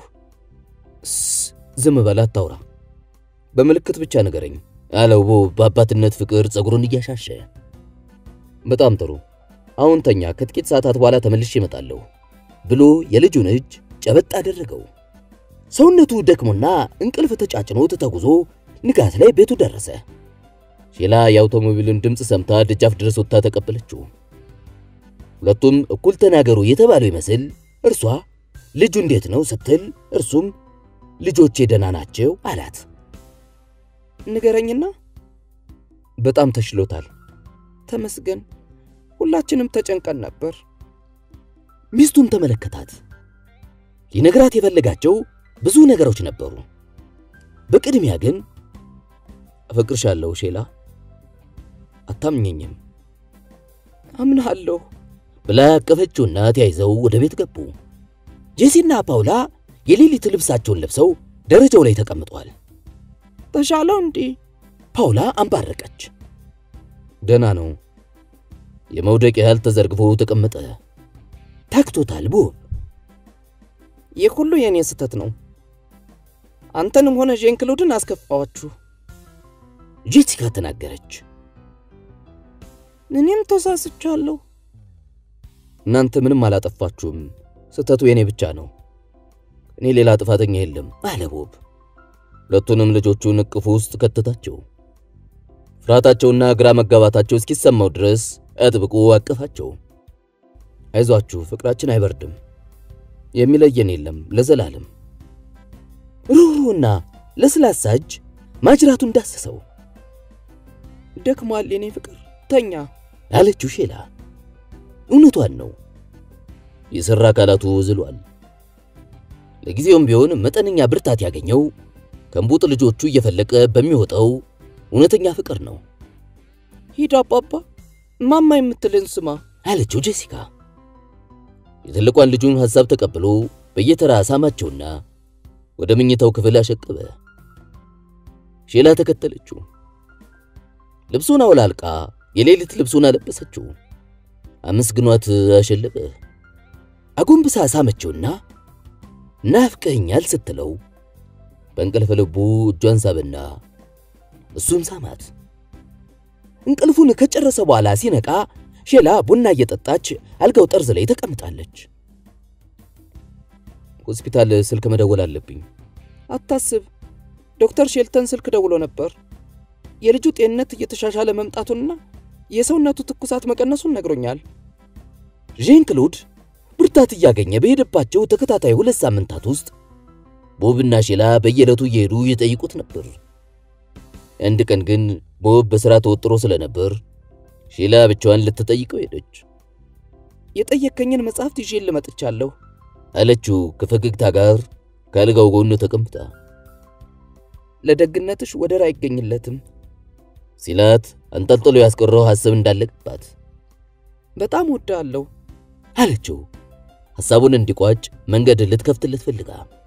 ዝም በል አታውራ፣ በምልክት ብቻ ንገረኝ አለው ቦብ በአባትነት ፍቅር ጸጉሩን እያሻሸ። በጣም ጥሩ፣ አሁን ተኛ፣ ከጥቂት ሰዓታት በኋላ ተመልሼ እመጣለሁ ብሎ የልጁን እጅ ጨበጥ አደረገው። ሰውነቱ ደክሞና እንቅልፍ ተጫጭኖት ተጉዞ ንጋት ላይ ቤቱ ደረሰ። ሼላ የአውቶሞቢሉን ድምፅ ሰምታ ደጃፍ ድረስ ወጥታ ተቀበለችው። ሁለቱም እኩል ተናገሩ የተባለው ይመስል እርሷ ልጁ እንዴት ነው ስትል እርሱም ልጆቼ ደህና ናቸው አላት።
ንገረኝና።
በጣም ተሽሎታል።
ተመስገን። ሁላችንም ተጨንቀን ነበር።
ሚስቱን ተመለከታት። ሊነግራት የፈለጋቸው ብዙ ነገሮች ነበሩ። በቅድሚያ ግን አፈቅርሻለሁ ሼላ፣ አታምኘኝም
አምናለሁ
ብላ ያቀፈችውና ተያይዘው ወደ ቤት ገቡ። ጄሲና ፓውላ የሌሊት ልብሳቸውን ለብሰው ደረጃው ላይ ተቀምጠዋል።
ተሻለው እንዴ?
ፓውላ አንባረቀች። ደህና ነው። የመውደቅ ያህል ተዘርግፎ ተቀመጠ። ታክቶታል። ቦብ
ይህ ሁሉ የእኔ ስህተት ነው። አንተንም ሆነ ዣን ክሎድን አስከፋዋችሁ።
ጄሲካ ተናገረች።
እኔም ተሳስቻለሁ።
እናንተ ምንም አላጠፋችሁም። ስህተቱ የኔ ብቻ ነው። እኔ ሌላ ጥፋተኛ የለም አለ ቦብ። ሁለቱንም ልጆቹን እቅፉ ውስጥ ከተታቸው። ፍርሃታቸውና ግራ መጋባታቸው እስኪሰማው ድረስ አጥብቆ አቀፋቸው። አይዟችሁ፣ ፍቅራችን አይበርድም፣ የሚለየን የለም ለዘላለም። ሩህሩህና ለስላሳ እጅ ማጅራቱን ዳሰሰው።
ደክሟል የኔ ፍቅር፣ ተኛ
አለችው ሼላ። እውነቷን ነው። የሠራ አካላቱ ዝሏል። ለጊዜውም ቢሆን መጠነኛ ብርታት ያገኘው ከእንቡጥ ልጆቹ እየፈለቀ በሚወጣው እውነተኛ ፍቅር ነው።
ሂድ አባባ፣ ማማ የምትልን ስማ
አለችው ጄሲካ። የትልቋን ልጁን ሐሳብ ተቀብሎ በየተራ ሳማቸውና ወደ መኝታው ክፍል አሸቀበ። ሼላ ተከተለችው። ልብሱን አውላልቃ የሌሊት ልብሱን አለበሰችው። አመስግኗት አሸለበ። አጎንብሳ ሳመችውና ናፍቀኛል ስትለው በእንቅልፍ ልቡ እጇን ሳበና እሱም ሳማት። እንቅልፉን ከጨረሰ በኋላ ሲነቃ ሼላ ቡና እየጠጣች አልጋው ጠርዝ ላይ ተቀምጣለች። ሆስፒታል ስልክ መደወል አለብኝ።
አታስብ፣ ዶክተር ሼልተን ስልክ ደውሎ ነበር። የልጁ ጤንነት እየተሻሻለ መምጣቱንና የሰውነቱ ትኩሳት መቀነሱን ነግሮኛል።
ዣን ክሎድ ብርታት እያገኘ በሄደባቸው ተከታታይ ሁለት ሳምንታት ውስጥ ቦብና ሼላ በየዕለቱ እየሄዱ ይጠይቁት ነበር። አንድ ቀን ግን ቦብ በሥራ ተወጥሮ ስለነበር ሼላ ብቻዋን ልትጠይቀው ሄደች።
የጠየከኝን መጽሐፍት ይዤ ልመጥቻለሁ
አለችው ከፈገግታ ጋር ከአልጋው ጎን ተቀምጣ።
ለደግነትሽ ወደር አይገኝለትም
ሲላት አንጠልጥሎ ያስቀረው ሐሳብ እንዳለቅባት
በጣም ወዳለሁ
አለችው። ሐሳቡን እንዲቋጭ መንገድ ልትከፍትለት ፈልጋ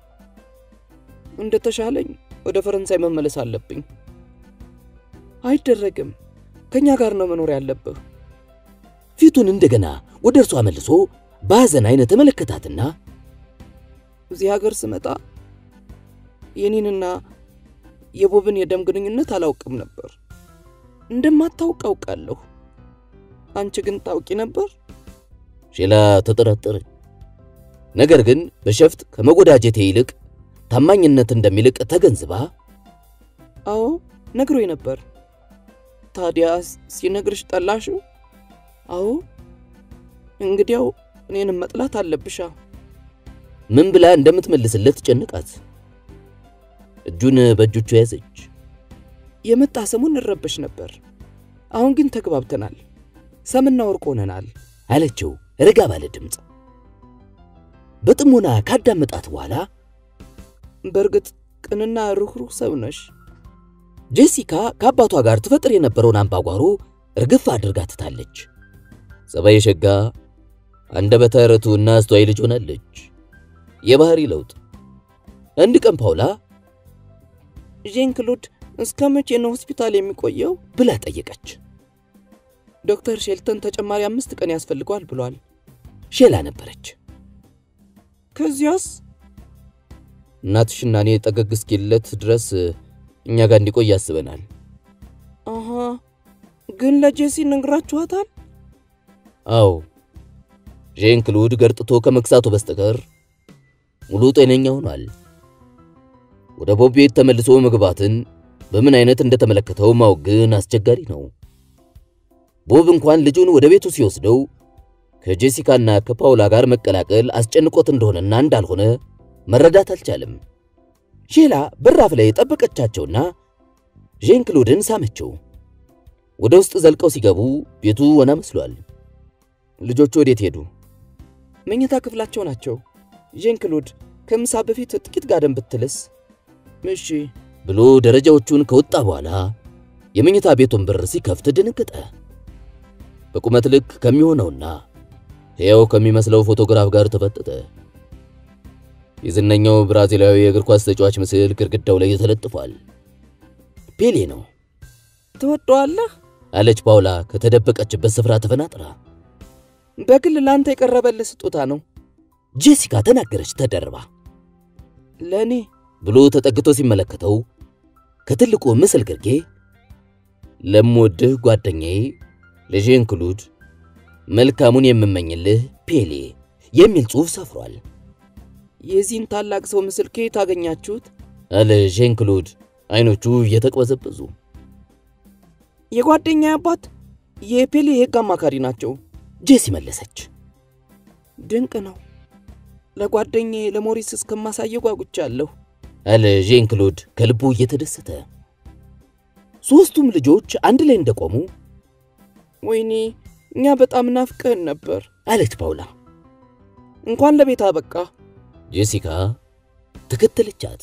እንደተሻለኝ ወደ ፈረንሳይ መመለስ አለብኝ። አይደረግም። ከኛ ጋር ነው መኖር ያለብህ።
ፊቱን እንደገና ወደ እርሷ መልሶ በሐዘን አይነት ተመለከታትና
እዚህ ሀገር ስመጣ የኔንና የቦብን የደም ግንኙነት አላውቅም ነበር። እንደማታውቅ አውቃለሁ። አንቺ ግን ታውቂ ነበር?
ሼላ ተጠራጠረች። ነገር ግን በሸፍጥ ከመጎዳጀቴ ይልቅ ታማኝነት እንደሚልቅ ተገንዝባ
አዎ ነግሮኝ ነበር።
ታዲያ ሲነግርሽ ጠላሽው? አዎ። እንግዲያው እኔንም መጥላት አለብሻ።
ምን ብላ እንደምትመልስለት ጨነቃት። እጁን በእጆቹ ያዘች።
የመጣ ሰሞን እንረበሽ ነበር። አሁን ግን ተግባብተናል፣ ሰምና ወርቅ ሆነናል
አለችው ረጋ ባለ ድምፅ። በጥሞና ካዳመጣት በኋላ
በእርግጥ ቅንና ሩህሩህ ሰው ነሽ።
ጄሲካ ከአባቷ ጋር ትፈጥር የነበረውን አምባጓሮ እርግፍ አድርጋ ትታለች። ጸባይ ሸጋ፣ አንደበተ ርቱዕና አስተዋይ ልጅ ሆናለች። የባህሪ ለውጥ። አንድ ቀን ፓውላ
ዣን ክሎድ እስከ መቼ ነው ሆስፒታል የሚቆየው
ብላ ጠየቀች።
ዶክተር ሼልተን ተጨማሪ አምስት ቀን ያስፈልገዋል ብሏል።
ሼላ ነበረች።
ከዚያስ
እናትሽና እኔ ጠገግ እስኪለት ድረስ እኛ ጋር እንዲቆይ ያስበናል።
አሃ ግን ለጄሲ ነግራችኋታል?
አዎ ዣን ክሉድ ገርጥቶ ከመክሳቱ በስተቀር ሙሉ ጤነኛ ሆኗል። ወደ ቦብ ቤት ተመልሶ መግባትን በምን አይነት እንደተመለከተው ማወቅ ግን አስቸጋሪ ነው። ቦብ እንኳን ልጁን ወደ ቤቱ ሲወስደው ከጄሲካና ከፓውላ ጋር መቀላቀል አስጨንቆት እንደሆነና እንዳልሆነ መረዳት አልቻለም። ሼላ በራፍ ላይ ጠበቀቻቸውና ዣን ክሉድን ሳመችው። ወደ ውስጥ ዘልቀው ሲገቡ ቤቱ ወና መስሏል።
ልጆቹ ወዴት ሄዱ?
መኝታ ክፍላቸው ናቸው። ዣን ክሎድ ከምሳ በፊት ጥቂት ጋደም ብትልስ? እሺ
ብሎ ደረጃዎቹን ከወጣ በኋላ የመኝታ ቤቱን በር ሲከፍት ደነገጠ። በቁመት ልክ ከሚሆነውና ሕያው ከሚመስለው ፎቶግራፍ ጋር ተፈጠጠ። የዝነኛው ብራዚላዊ የእግር ኳስ ተጫዋች ምስል ግድግዳው ላይ ተለጥፏል። ፔሌ ነው።
ትወደዋለህ?
አለች ፓውላ ከተደበቀችበት ስፍራ ተፈናጥራ።
በግል ለአንተ የቀረበልህ ስጦታ ነው።
ጄሲካ ተናገረች ተደርባ።
ለእኔ
ብሎ ተጠግቶ ሲመለከተው ከትልቁ ምስል ግርጌ ለምወድህ ጓደኛዬ ለዣን ክሉድ መልካሙን የምመኝልህ ፔሌ የሚል ጽሑፍ ሰፍሯል።
የዚህን ታላቅ ሰው ምስል ከየት አገኛችሁት?
አለ ዣን ክሉድ አይኖቹ እየተቅበዘበዙ።
የጓደኛ አባት የፔሌ የሕግ አማካሪ ናቸው።
ጄሲ መለሰች።
ድንቅ ነው። ለጓደኛዬ ለሞሪስ እስከማሳየው ጓጉቻለሁ።
አለ ዣን ክሉድ ከልቡ እየተደሰተ። ሦስቱም ልጆች አንድ ላይ እንደቆሙ
ወይኔ እኛ በጣም ናፍቀህን ነበር
አለች ፓውላ።
እንኳን ለቤት አበቃ።
ጄሲካ ተከተለቻት።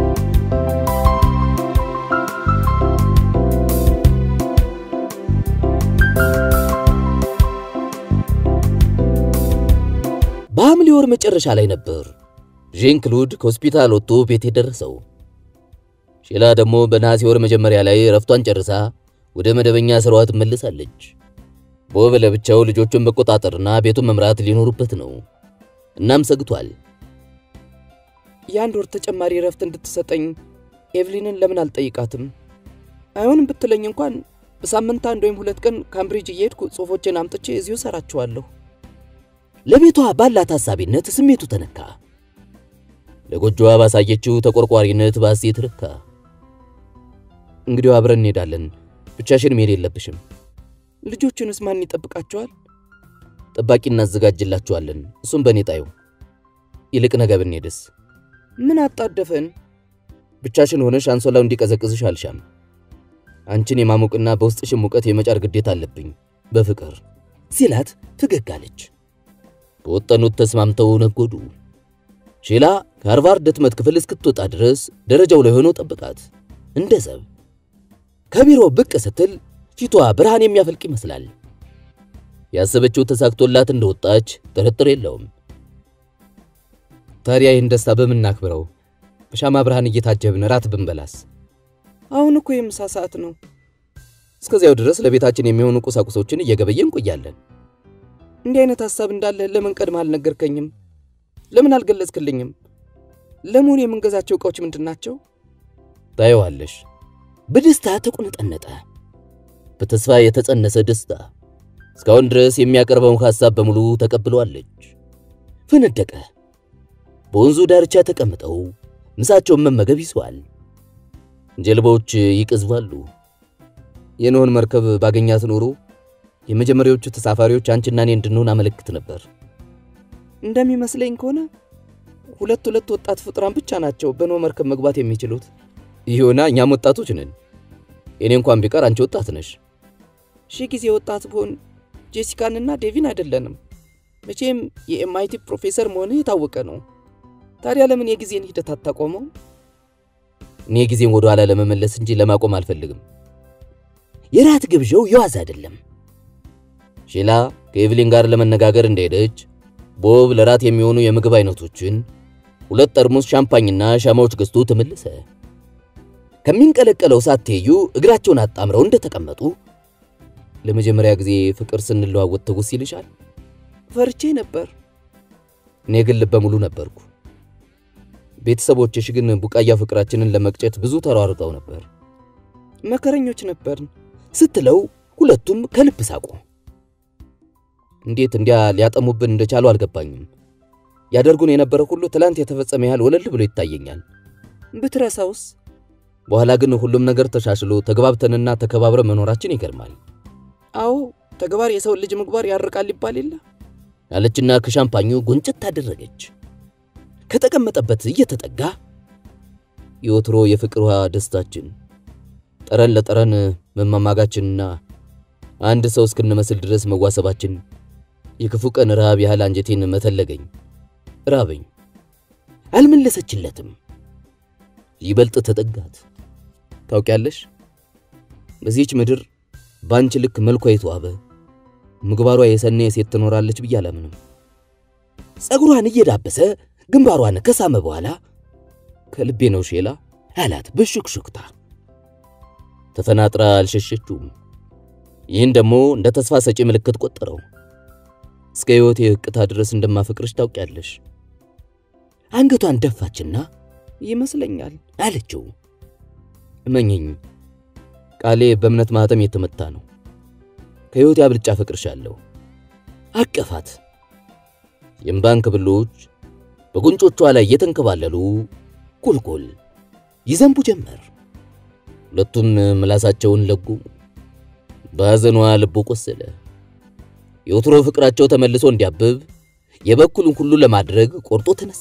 በሐምሌ ወር መጨረሻ ላይ ነበር ዣን ክሉድ ከሆስፒታል ወጥቶ ቤት የደረሰው። ሼላ ደግሞ በነሐሴ ወር መጀመሪያ ላይ ረፍቷን ጨርሳ ወደ መደበኛ ስራዋ ትመለሳለች። ቦብ ለብቻው ልጆቹን መቆጣጠርና ቤቱን መምራት ሊኖሩበት ነው። እናም ሰግቷል።
የአንድ ወር ተጨማሪ ረፍት እንድትሰጠኝ ኤቭሊንን ለምን አልጠይቃትም? አይሆንም ብትለኝ እንኳን በሳምንት አንድ ወይም ሁለት ቀን ካምብሪጅ እየሄድኩ ጽሑፎችን አምጥቼ እዚሁ ሰራችኋለሁ።
ለቤቷ ባላት ሐሳቢነት ስሜቱ ተነካ። ለጎጆዋ ባሳየችው ተቆርቋሪነት በሐሴት ረካ።
እንግዲህ አብረን እንሄዳለን። ብቻሽን መሄድ የለብሽም።
ልጆቹንስ ማን ይጠብቃቸዋል?
ጠባቂ እናዘጋጅላችኋለን። እሱም በእኔ ጣዩ።
ይልቅ ነገ ብንሄድስ?
ምን አጣደፈን?
ብቻሽን ሆነሽ አንሶላው እንዲቀዘቅዝሽ አልሻም። አንቺን የማሞቅና በውስጥሽን ሙቀት የመጫር ግዴታ አለብኝ በፍቅር
ሲላት ፈገግ አለች። በወጠኑት ተስማምተው ነጎዱ። ሼላ ከሃርቫርድ ህትመት ክፍል እስክትወጣ ድረስ ደረጃው ላይ ሆኖ ጠብቃት እንደ ዘብ። ከቢሮ ብቅ ስትል ፊቷ ብርሃን የሚያፈልቅ ይመስላል። ያሰበችው ተሳክቶላት እንደወጣች ጥርጥር የለውም።
ታዲያ ይህን ደስታ በምን እናክብረው? በሻማ ብርሃን እየታጀብን ራት ብንበላስ?
አሁን እኮ የምሳ ሰዓት ነው።
እስከዚያው ድረስ ለቤታችን የሚሆኑ ቁሳቁሶችን እየገበየ እንቆያለን።
እንዲህ አይነት ሐሳብ እንዳለ ለምን ቀድመህ አልነገርከኝም? ለምን አልገለጽክልኝም? ለመሆኑ የምንገዛቸው ዕቃዎች ምንድን ናቸው?
ታየዋለሽ።
በደስታ ተቁነጠነጠ። በተስፋ የተጸነሰ ደስታ። እስካሁን ድረስ የሚያቀርበውን ሐሳብ በሙሉ ተቀብለዋለች። ፈነደቀ። በወንዙ ዳርቻ ተቀምጠው ምሳቸውን መመገብ ይዘዋል። ጀልባዎች ይቀዝባሉ። የኖህን መርከብ ባገኛት ኖሮ የመጀመሪያዎቹ ተሳፋሪዎች አንቺና እኔ እንድንሆን አመለክት ነበር።
እንደሚመስለኝ ከሆነ ሁለት ሁለት ወጣት ፍጡራን ብቻ ናቸው በኖህ መርከብ መግባት የሚችሉት።
ይሁና እኛም ወጣቶች ነን። እኔ እንኳን ቢቀር አንቺ ወጣት ነሽ።
ሺህ ጊዜ ወጣት ብሆን ጄሲካንና ዴቪን አይደለንም። መቼም የኤምአይቲ ፕሮፌሰር መሆንህ የታወቀ ነው። ታዲያ ለምን የጊዜን ሂደት አታቆመው?
እኔ ጊዜን ወደ ኋላ ለመመለስ እንጂ ለማቆም አልፈልግም። የራት ግብዣው የዋዛ አይደለም። ሼላ ከኤቭሊን ጋር ለመነጋገር እንደሄደች ቦብ ለራት የሚሆኑ የምግብ አይነቶችን ሁለት ጠርሙስ ሻምፓኝና ሻማዎች ገዝቶ ተመለሰ። ከሚንቀለቀለው እሳት ትይዩ እግራቸውን አጣምረው እንደተቀመጡ ለመጀመሪያ ጊዜ ፍቅር ስንለዋወጥ ትውስ ይልሻል?
ፈርቼ ነበር።
እኔ ግን ልበ ሙሉ ነበርኩ። ቤተሰቦችሽ ግን ቡቃያ ፍቅራችንን ለመቅጨት ብዙ ተሯርጠው ነበር
መከረኞች ነበርን
ስትለው ሁለቱም ከልብ ሳቁ። እንዴት እንዲያ ሊያጠሙብን እንደቻሉ አልገባኝም። ያደርጉን የነበረ ሁሉ ትላንት የተፈጸመ ያህል ወለል ብሎ ይታየኛል።
ብትረሳውስ?
በኋላ ግን ሁሉም ነገር ተሻሽሎ ተግባብተንና ተከባብረ መኖራችን ይገርማል
አዎ ተግባር የሰው ልጅ ምግባር ያርቃል ይባል የለ
አለችና ከሻምፓኙ ጎንጨት ታደረገች። ከተቀመጠበት እየተጠጋ የወትሮ የፍቅር ውሃ ደስታችን፣ ጠረን ለጠረን መማማጋችንና አንድ ሰው እስክንመስል ድረስ መዋሰባችን የክፉ ቀን ረሃብ ያህል አንጀቴን መተለገኝ። ራበኝ። አልመለሰችለትም። ይበልጥ ተጠጋት። ታውቂያለሽ፣ በዚህች ምድር በአንቺ ልክ መልኳ የተዋበ ምግባሯ የሰነ ሴት ትኖራለች ብዬ አላምንም። ጸጉሯን እየዳበሰ ግንባሯን ከሳመ በኋላ ከልቤ ነው ሼላ አላት በሹክሹክታ። ተፈናጥራ አልሸሸችውም። ይህን ደግሞ እንደ ተስፋ ሰጪ ምልክት ቆጠረው። እስከ ሕይወቴ እቅታ ድረስ እንደማፈቅርሽ ታውቂያለሽ። አንገቷን ደፋችና
ይመስለኛል
አለችው። እመኝኝ ቃሌ በእምነት ማህተም የተመታ ነው። ከሕይወቴ አብልጫ አፈቅርሻለሁ። አቀፋት። የእምባን ክብሎች በጉንጮቿ ላይ እየተንከባለሉ ቁልቁል ይዘንቡ ጀመር። ሁለቱም ምላሳቸውን ለጉሙ። በሐዘኗ ልቡ ቆሰለ። የወትሮ ፍቅራቸው ተመልሶ እንዲያብብ የበኩሉን ሁሉ ለማድረግ ቆርጦ ተነሳ።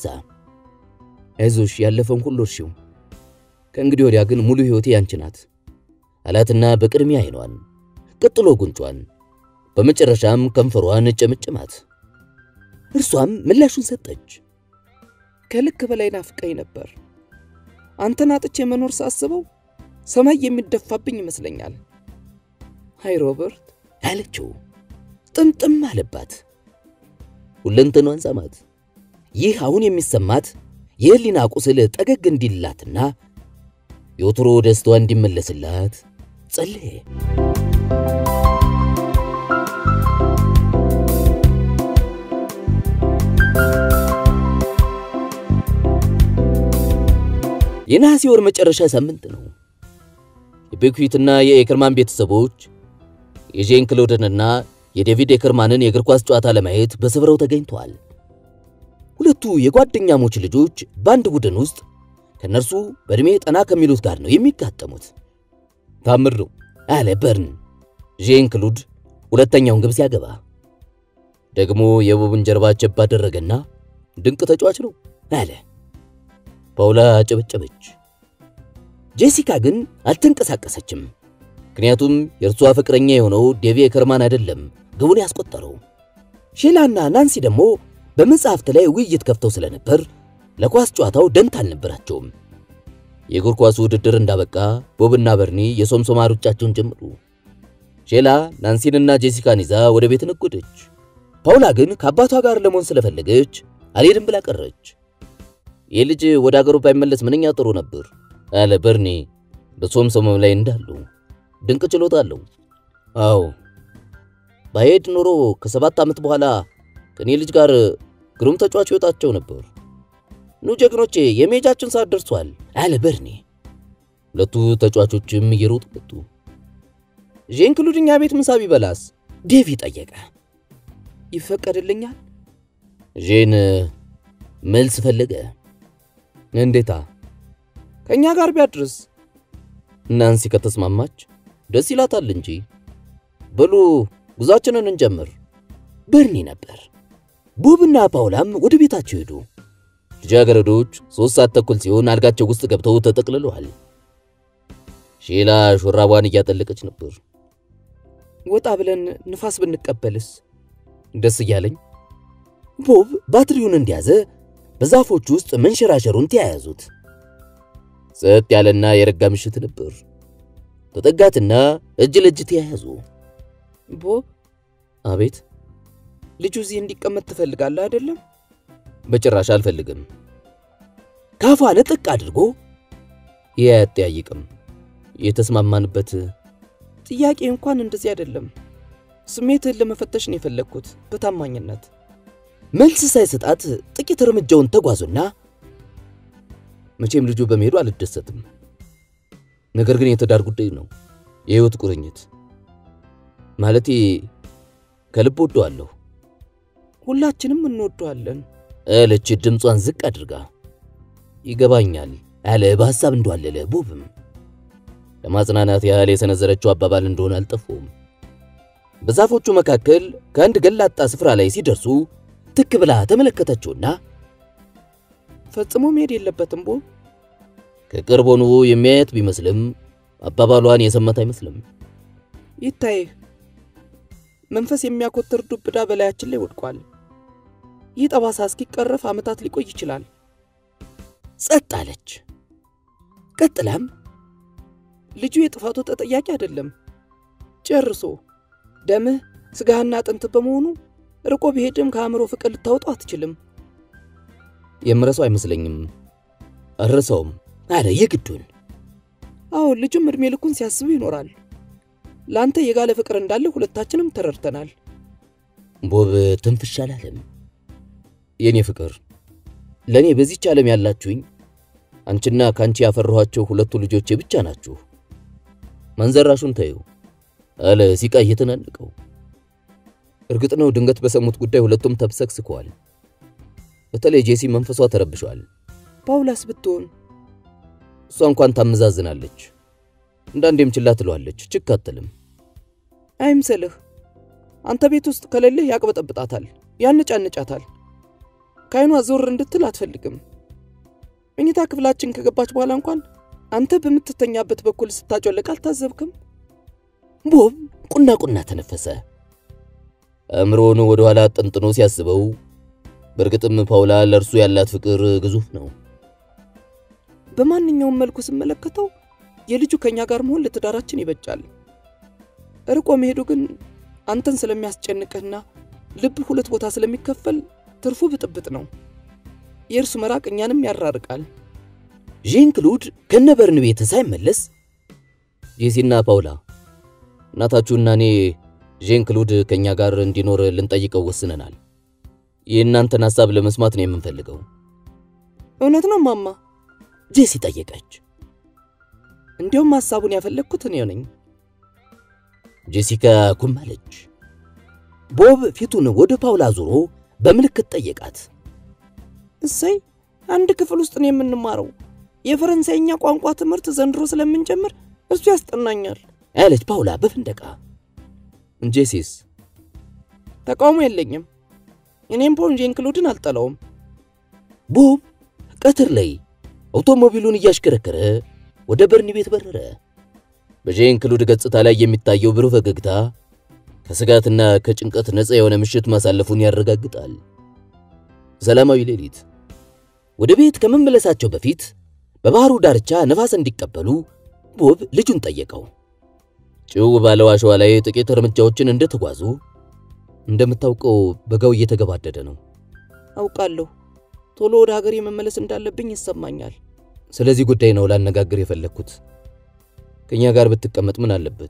አይዞሽ ያለፈውን ሁሉ እርሺው፣ ከእንግዲህ ወዲያ ግን ሙሉ ሕይወቴ ያንቺ ናት አላትና በቅድሚያ አይኗን፣ ቀጥሎ ጉንጯን፣ በመጨረሻም ከንፈሯን ጨመጨማት። እርሷም ምላሹን ሰጠች።
ከልክ በላይ ናፍቀኝ ነበር። አንተን አጥቼ መኖር ሳስበው ሰማይ የሚደፋብኝ ይመስለኛል። ሃይ ሮበርት
አለችው። ጥምጥም አለባት። ሁለንተኗን ሳማት። ይህ አሁን የሚሰማት የህሊና ቁስል ጠገግ እንዲላትና የወትሮ ደስታዋ እንዲመለስላት ጸለየ። የነሐሴ ወር መጨረሻ ሳምንት ነው። የቤክዊትና የኤከርማን ቤተሰቦች የጄን ክሎድንና የዴቪድ ኤከርማንን የእግር ኳስ ጨዋታ ለማየት በስፍራው ተገኝተዋል። ሁለቱ የጓደኛሞች ልጆች በአንድ ቡድን ውስጥ ከነርሱ በዕድሜ ጠና ከሚሉት ጋር ነው የሚጋጠሙት። ታምር ነው አለ በርን ጄን ክሉድ ሁለተኛውን ግብ ሲያገባ። ደግሞ የቦብን ጀርባ ቸብ አደረገና ድንቅ ተጫዋች ነው አለ። ፓውላ አጨበጨበች። ጄሲካ ግን አልተንቀሳቀሰችም። ምክንያቱም የእርሷ ፍቅረኛ የሆነው ዴቪ ኤከርማን አይደለም ግቡን ያስቆጠረው። ሼላና ናንሲ ደግሞ በመጽሐፍት ላይ ውይይት ከፍተው ስለነበር ለኳስ ጨዋታው ደንታ አልነበራቸውም። የእግር ኳሱ ውድድር እንዳበቃ ቦብና በርኒ የሶምሶማ ሩጫቸውን ጀመሩ። ሼላ ናንሲንና ጄሲካን ይዛ ወደ ቤት ነጎደች። ፓውላ ግን ከአባቷ ጋር ለመሆን ስለፈለገች አልሄድም ብላ ቀረች። ይህ ልጅ ወደ አገሩ ባይመለስ ምንኛ ጥሩ ነበር አለ በርኒ በሶምሶማም ላይ እንዳሉ። ድንቅ ችሎታ አለው። አዎ ባሄድ ኖሮ ከሰባት ዓመት በኋላ ከኔ ልጅ ጋር ግሩም ተጫዋች ይወጣቸው ነበር። ኑ ጀግኖቼ፣ የሜጃችን ሰዓት ደርሷል አለ በርኒ። ሁለቱ ተጫዋቾችም እየሮጡ መጡ። ዤን ክሉድ እኛ ቤት ምሳ ቢበላስ? ዴቪ ጠየቀ።
ይፈቀድልኛል?
ዤን መልስ ፈለገ። እንዴታ
ከእኛ ጋር ቢያድርስ?
ናንሲ ከተስማማች ደስ ይላታል እንጂ። በሉ ጉዟችንን እንጀምር። በርኒ ነበር። ቦብና ፓውላም ወደ ቤታቸው ሄዱ። ልጃገረዶች ሦስት ሰዓት ተኩል ሲሆን አልጋቸው ውስጥ ገብተው ተጠቅልለዋል። ሼላ ሹራቧን እያጠለቀች ነበር።
ወጣ ብለን ንፋስ ብንቀበልስ?
ደስ እያለኝ ቦብ ባትሪውን እንደያዘ በዛፎች ውስጥ መንሸራሸሩን ተያያዙት። ጸጥ ያለና የረጋ ምሽት ነበር። ተጠጋትና እጅ ለእጅ ተያያዙ።
ቦብ፣
አቤት።
ልጁ እዚህ እንዲቀመጥ ትፈልጋለህ አይደለም?
በጭራሽ አልፈልግም። ካፏ ነጥቅ አድርጎ ያጠያይቅም የተስማማንበት
ጥያቄ እንኳን እንደዚህ አይደለም። ስሜትህን ለመፈተሽ ነው የፈለግኩት በታማኝነት።
መልስ ሳይሰጣት ጥቂት እርምጃውን ተጓዙና መቼም ልጁ በመሄዱ አልደሰትም። ነገር ግን የትዳር ጉዳይ ነው፣ የህይወት ቁርኝት ማለቴ ከልብ ወደዋለሁ።
ሁላችንም እንወደዋለን
አለች ድምጿን ዝቅ አድርጋ። ይገባኛል አለ በሐሳብ እንደዋለለ ቦብም ለማጽናናት ያህል የሰነዘረችው አባባል እንደሆነ አልጠፉም። በዛፎቹ መካከል ከአንድ ገላጣ ስፍራ ላይ ሲደርሱ ትክ ብላ ተመለከተችውና
ፈጽሞ መሄድ የለበትም ቦብ።
ከቅርብ ሆኖ የሚያየት ቢመስልም አባባሏን የሰማት አይመስልም።
ይታይህ መንፈስ የሚያኮትር ዱብዳ በላያችን ላይ ወድቋል። ይህ ጠባሳ እስኪቀረፍ ዓመታት ሊቆይ ይችላል።
ጸጥ አለች። ቀጥላም
ልጁ የጥፋቱ ተጠያቂ አይደለም። ጨርሶ ደምህ ስጋህና አጥንት በመሆኑ ርቆ ቢሄድም ከአእምሮ ፍቅር ልታወጣው አትችልም።
የምረሳው አይመስለኝም። አልረሳውም አለ የግዱን።
አዎ ልጁም እድሜ ልኩን ሲያስብ ይኖራል። ለአንተ የጋለ ፍቅር እንዳለ ሁለታችንም ተረድተናል።
ቦብ ትንፍሽ አላለም። የኔ ፍቅር ለእኔ በዚች ዓለም ያላችሁኝ አንቺና ከአንቺ ያፈራኋቸው ሁለቱ ልጆቼ ብቻ ናችሁ። መንዘራሹን ተዩ አለ ሲቃ እየተናነቀው። እርግጥ ነው ድንገት በሰሙት ጉዳይ ሁለቱም ተብሰክስከዋል። በተለይ ጄሲ መንፈሷ ተረብሿል።
ፓውላስ ብትሆን
እሷ እንኳን ታመዛዝናለች፣ እንዳንዴም ችላ ትለዋለች፣ ችክ አትልም።
አይምሰልህ። አንተ ቤት ውስጥ ከሌለህ ያቅበጠብጣታል፣ ያነጫንጫታል። ከዓይኗ ዞር እንድትል አትፈልግም። መኝታ ክፍላችን ከገባች በኋላ እንኳን አንተ በምትተኛበት በኩል ስታጮለቅ አልታዘብክም?
ቦብ ቁና ቁና ተነፈሰ። አእምሮውን ወደ ኋላ ጠንጥኖ ሲያስበው በእርግጥም ፓውላ ለእርሱ ያላት ፍቅር ግዙፍ ነው።
በማንኛውም መልኩ ስመለከተው የልጁ ከኛ ጋር መሆን ለትዳራችን ይበጃል። ርቆ መሄዱ ግን አንተን ስለሚያስጨንቅህና ልብ ሁለት ቦታ ስለሚከፈል ትርፉ ብጥብጥ ነው። የእርሱ መራቅ እኛንም ያራርቃል።
ዣን ክሉድ ከነበርን ቤት ሳይመለስ ጄሲና ፓውላ እናታችሁና እኔ ዣን ክሉድ ከኛ ጋር እንዲኖር ልንጠይቀው ወስነናል። የእናንተን ሐሳብ ለመስማት ነው የምንፈልገው።
እውነት ነው ማማ?
ጄሲ ጠየቀች።
እንዲያውም ሐሳቡን ያፈለግኩት እኔ ነኝ።
ጄሲካ ኩም አለች። ቦብ ፊቱን ወደ ፓውላ ዞሮ በምልክት ጠየቃት።
እሰይ አንድ ክፍል ውስጥ ነው የምንማረው። የፈረንሳይኛ ቋንቋ ትምህርት ዘንድሮ ስለምንጀምር እሱ ያስጠናኛል
አለች ፓውላ በፍንደቃ። ጄሲስ
ተቃውሞ የለኝም። እኔም ፖን ዣን ክሉድን አልጠላውም።
ቦብ ቀትር ላይ አውቶሞቢሉን እያሽከረከረ ወደ በርኒ ቤት በረረ። በዣን ክሉድ ገጽታ ላይ የሚታየው ብሩህ ፈገግታ ከስጋትና ከጭንቀት ነፃ የሆነ ምሽት ማሳለፉን ያረጋግጣል። ሰላማዊ ሌሊት። ወደ ቤት ከመመለሳቸው በፊት በባህሩ ዳርቻ ነፋስ እንዲቀበሉ ቦብ ልጁን ጠየቀው። ጭው ባለው አሸዋ ላይ ጥቂት እርምጃዎችን እንደተጓዙ እንደምታውቀው በጋው እየተገባደደ ነው።
አውቃለሁ። ቶሎ ወደ ሀገሬ መመለስ እንዳለብኝ ይሰማኛል።
ስለዚህ ጉዳይ ነው ላነጋግር የፈለግኩት። ከኛ ጋር ብትቀመጥ ምን አለበት?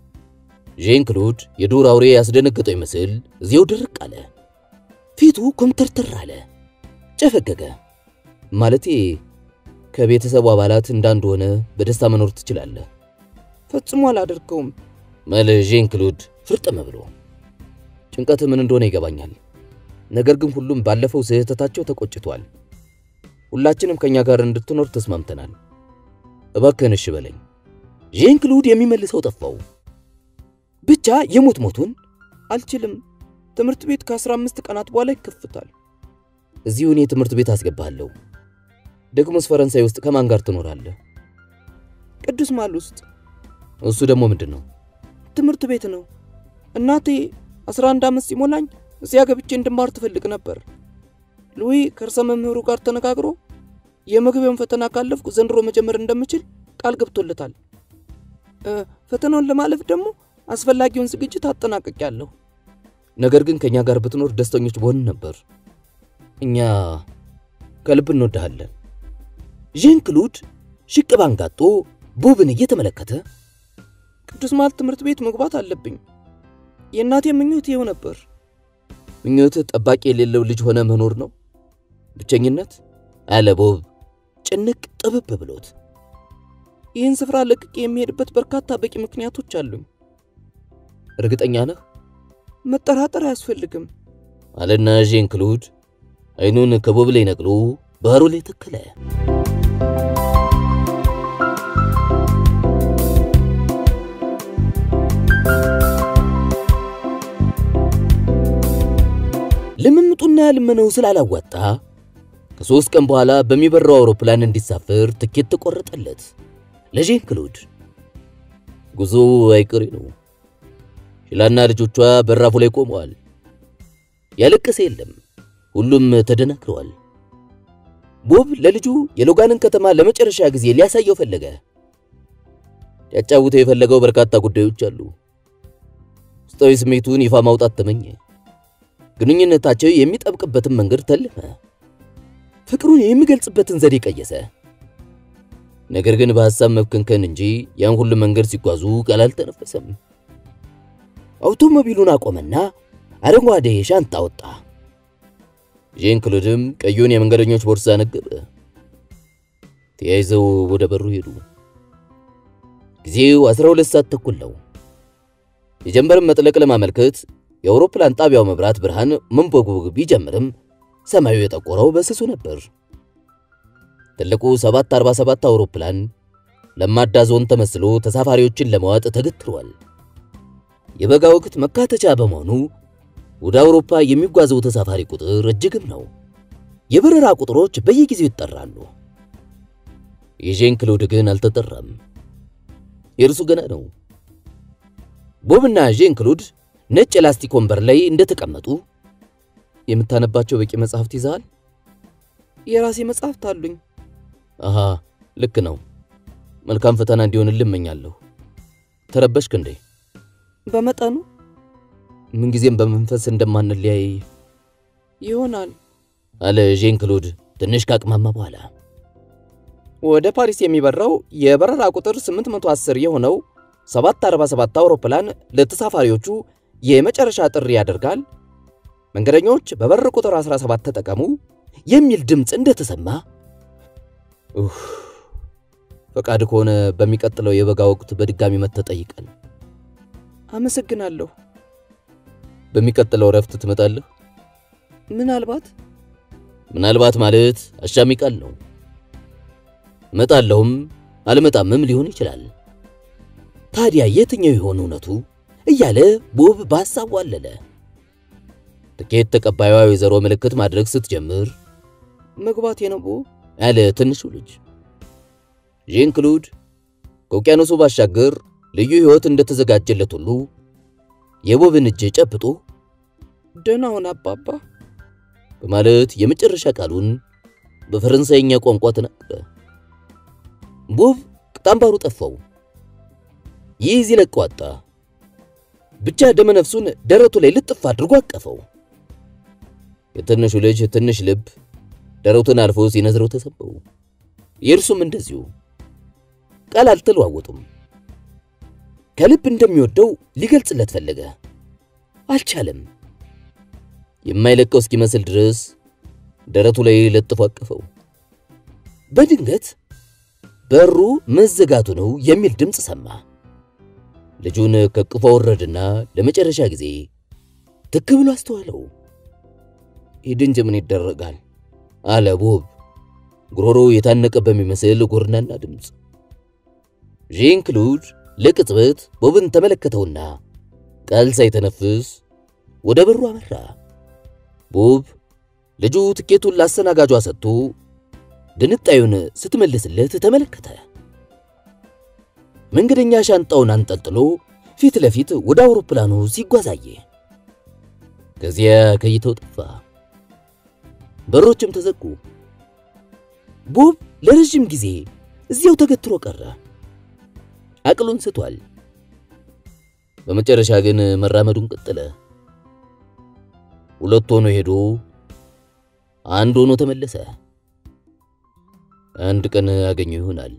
ዣን ክሉድ የዱር አውሬ ያስደነገጠው ይመስል እዚያው ድርቅ አለ። ፊቱ ኮምተርተር አለ፣ ጨፈገገ። ማለቴ ከቤተሰቡ አባላት እንዳንድ ሆነ በደስታ መኖር ትችላለህ።
ፈጽሞ አላደርገውም
መለ ዣን ክሉድ ፍርጥም ብሎ ጭንቀት ምን እንደሆነ ይገባኛል። ነገር ግን ሁሉም ባለፈው ስህተታቸው ተቆጭቷል። ሁላችንም ከኛ ጋር እንድትኖር ተስማምተናል። እባክህን እሺ በለኝ። ዣን ክሉድ የሚመልሰው ጠፋው። ብቻ የሞት ሞቱን
አልችልም። ትምህርት ቤት ከ15 ቀናት በኋላ ይከፍታል።
እዚሁ እኔ ትምህርት ቤት አስገባለሁ። ደግሞስ ፈረንሳይ ውስጥ ከማን ጋር ትኖራለህ?
ቅዱስ ማል ውስጥ።
እሱ ደግሞ ምንድን ነው?
ትምህርት ቤት ነው። እናቴ 11 ዓመት ሲሞላኝ እዚያ ገብቼ እንድማር ትፈልግ ነበር። ሉዊ ከርዕሰ መምህሩ ጋር ተነጋግሮ የመግቢያውን ፈተና ካለፍኩ ዘንድሮ መጀመር እንደምችል ቃል ገብቶለታል። ፈተናውን ለማለፍ ደግሞ አስፈላጊውን ዝግጅት አጠናቅቄያለሁ።
ነገር ግን ከእኛ ጋር ብትኖር ደስተኞች በሆን ነበር። እኛ ከልብ እንወድሃለን። ዣን ክሉድ ሽቅብ አንጋጦ ቦብን እየተመለከተ
ቅዱስ ማል ትምህርት ቤት መግባት አለብኝ። የእናቴ ምኞት ይኸው ነበር።
ምኞትህ ጠባቂ የሌለው ልጅ ሆነ መኖር ነው? ብቸኝነት? አለ ቦብ ጭንቅ ጥብብ ብሎት።
ይህን ስፍራ ለቅቄ የሚሄድበት በርካታ በቂ ምክንያቶች አሉኝ።
እርግጠኛ ነህ?
መጠራጠር አያስፈልግም
አለና ዣን ክሉድ አይኑን ከቦብ ላይ ነቅሎ ባህሩ ላይ ተከለ። ልምምጡና ልመነው ስላላዋጣ ከሦስት ቀን በኋላ በሚበራው አውሮፕላን እንዲሳፈር ትኬት ተቆረጠለት። ለዣን ክሉድ ጉዞ አይቀሬ ነው። ሺላና ልጆቿ በራፉ ላይ ቆመዋል። ያለቀሰ የለም። ሁሉም ተደናግረዋል። ቦብ ለልጁ የሎጋንን ከተማ ለመጨረሻ ጊዜ ሊያሳየው ፈለገ። ሊያጫውተው የፈለገው በርካታ ጉዳዮች አሉ። ውስጣዊ ስሜቱን ይፋ ማውጣት ተመኘ። ግንኙነታቸው የሚጠብቅበትን መንገድ ተለመ። ፍቅሩን የሚገልጽበትን ዘዴ ቀየሰ። ነገር ግን በሐሳብ መብከንከን እንጂ ያን ሁሉ መንገድ ሲጓዙ ቃል አልተነፈሰም። አውቶሞቢሉን አቆመና አረንጓዴ ሻንጣ ወጣ። ዣን ክሉድም ቀዩን የመንገደኞች ቦርሳ ነገበ። ተያይዘው ወደ በሩ ሄዱ። ጊዜው 12 ሰዓት ተኩል ነው። የጀንበርን መጥለቅ ለማመልከት የአውሮፕላን ጣቢያው መብራት ብርሃን መንቦግቦግ ቢጀምርም ሰማዩ የጠቆረው በስሱ ነበር። ትልቁ 747 አውሮፕላን ለማዳ ዞን ተመስሎ ተሳፋሪዎችን ለመዋጥ ተገትሯል። የበጋ ወቅት መካተቻ በመሆኑ ወደ አውሮፓ የሚጓዘው ተሳፋሪ ቁጥር እጅግም ነው። የበረራ ቁጥሮች በየጊዜው ይጠራሉ። የዣን ክሉድ ግን አልተጠራም። የእርሱ ገና ነው። ቦብና ዣን ክሉድ ነጭ የላስቲክ ወንበር ላይ እንደተቀመጡ
የምታነባቸው በቂ መጽሐፍት ይዘሃል? የራሴ መጽሐፍት አሉኝ።
አሃ ልክ ነው። መልካም ፈተና እንዲሆንልህ እመኛለሁ። ተረበሽክ እንዴ?
በመጠኑ
ምንጊዜም በመንፈስ እንደማንለያይ
ይሆናል
አለ ዣን ክሉድ ትንሽ ካቅማማ በኋላ።
ወደ ፓሪስ የሚበራው የበረራ ቁጥር 810 የሆነው 747 አውሮፕላን ለተሳፋሪዎቹ የመጨረሻ ጥሪ ያደርጋል። መንገደኞች በበር ቁጥር 17 ተጠቀሙ የሚል ድምፅ እንደተሰማ
ኡፍ ፈቃድ ከሆነ በሚቀጥለው የበጋ ወቅት በድጋሚ መጥተህ ጠይቀን።
አመሰግናለሁ።
በሚቀጥለው እረፍት ትመጣለህ?
ምናልባት
ምናልባት ማለት አሻሚ ቃል ነው። እመጣለሁም አልመጣምም ሊሆን ይችላል። ታዲያ የትኛው ይሆን እውነቱ እያለ ቦብ በሐሳቡ አለለ። ትኬት ተቀባዩዋ ወይዘሮ ምልክት ማድረግ ስትጀምር
መግባቴ ነው ቦ
አለ ትንሹ ልጅ። ዣን ክሉድ ከውቅያኖሱ ባሻገር ልዩ ሕይወት እንደተዘጋጀለት ሁሉ የቦብን እጅ ጨብጦ
ደህና ሁን አባባ
በማለት የመጨረሻ ቃሉን በፈረንሳይኛ ቋንቋ ተናገረ። ቦብ ቅጣምባሩ ጠፋው። ይህ እዚህ ለቀው አጣ። ብቻ ደመ ነፍሱን ደረቱ ላይ ልጥፍ አድርጎ አቀፈው። የትንሹ ልጅ ትንሽ ልብ ደረቱን አልፎ ሲነዝረው ተሰበው። የእርሱም እንደዚሁ ቃል አልተለዋወጡም። ከልብ እንደሚወደው ሊገልጽለት ፈለገ፣ አልቻለም። የማይለቀው እስኪመስል ድረስ ደረቱ ላይ ለጥፎ አቀፈው። በድንገት በሩ መዘጋቱ ነው የሚል ድምፅ ሰማ። ልጁን ከቅፎ ወረድና ለመጨረሻ ጊዜ ትክ ብሎ አስተዋለው። ሂድ እንጂ ምን ይደረጋል አለ ቦብ ጉሮሮ የታነቀ በሚመስል ጎርናና ድምፅ። ዣን ክሉድ ለቅጽበት ቦብን ተመለከተውና ቃል ሳይተነፍስ ወደ በሩ አመራ። ቦብ ልጁ ትኬቱን ላስተናጋጇ ሰጥቶ ድንጣዩን ስትመልስለት ተመለከተ። መንገደኛ ሻንጣውን አንጠልጥሎ ፊት ለፊት ወደ አውሮፕላኑ ሲጓዛየ ከዚያ ከይተው ጠፋ። በሮችም ተዘጉ። ቦብ ለረጅም ጊዜ እዚያው ተገትሮ ቀረ። አቅሉን ስቷል። በመጨረሻ ግን መራመዱን ቀጠለ። ሁለት ሆኖ ሄዶ አንድ ሆኖ ተመለሰ። አንድ ቀን ያገኘው ይሆናል።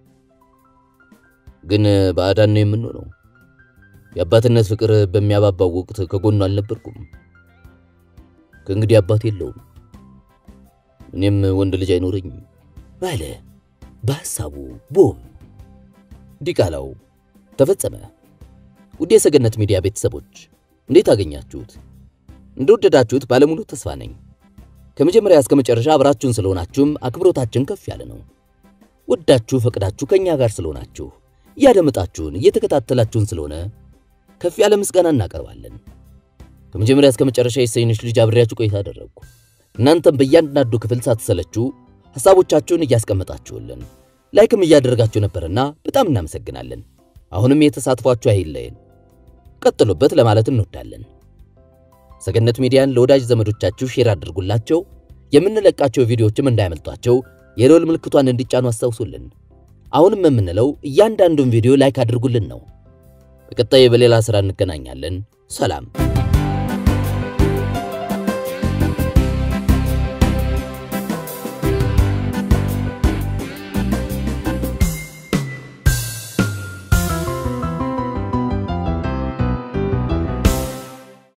ግን ባዕዳን ነው የምንሆነው። የአባትነት ፍቅር በሚያባባው ወቅት ከጎኑ አልነበርኩም። ከእንግዲህ አባት የለውም፣ እኔም ወንድ ልጅ አይኖረኝም አለ በሐሳቡ ቦብ። ዲቃላው ተፈጸመ። ውድ የሰገነት ሚዲያ ቤተሰቦች እንዴት አገኛችሁት? እንደወደዳችሁት ባለሙሉ ተስፋ ነኝ። ከመጀመሪያ እስከ መጨረሻ አብራችሁን ስለሆናችሁም አክብሮታችን ከፍ ያለ ነው። ወዳችሁ ፈቅዳችሁ ከኛ ጋር ስለሆናችሁ እያደመጣችሁን እየተከታተላችሁን ስለሆነ ከፍ ያለ ምስጋና እናቀርባለን። ከመጀመሪያ እስከ መጨረሻ የሰይንሽ ልጅ አብሬያችሁ ቆይታ አደረግኩ። እናንተም በእያንዳንዱ ክፍል ሳትሰለችሁ ሐሳቦቻችሁን እያስቀመጣችሁልን ላይክም እያደረጋችሁ ነበርና በጣም እናመሰግናለን። አሁንም የተሳትፏችሁ አይለየን፣ ቀጥሉበት ለማለት እንወዳለን። ሰገነት ሚዲያን ለወዳጅ ዘመዶቻችሁ ሼር አድርጉላቸው። የምንለቃቸው ቪዲዮዎችም እንዳያመልጧቸው የደወል ምልክቷን እንዲጫኑ አስታውሱልን። አሁንም የምንለው እያንዳንዱን ቪዲዮ ላይክ አድርጉልን ነው። በቀጣይ በሌላ ሥራ እንገናኛለን። ሰላም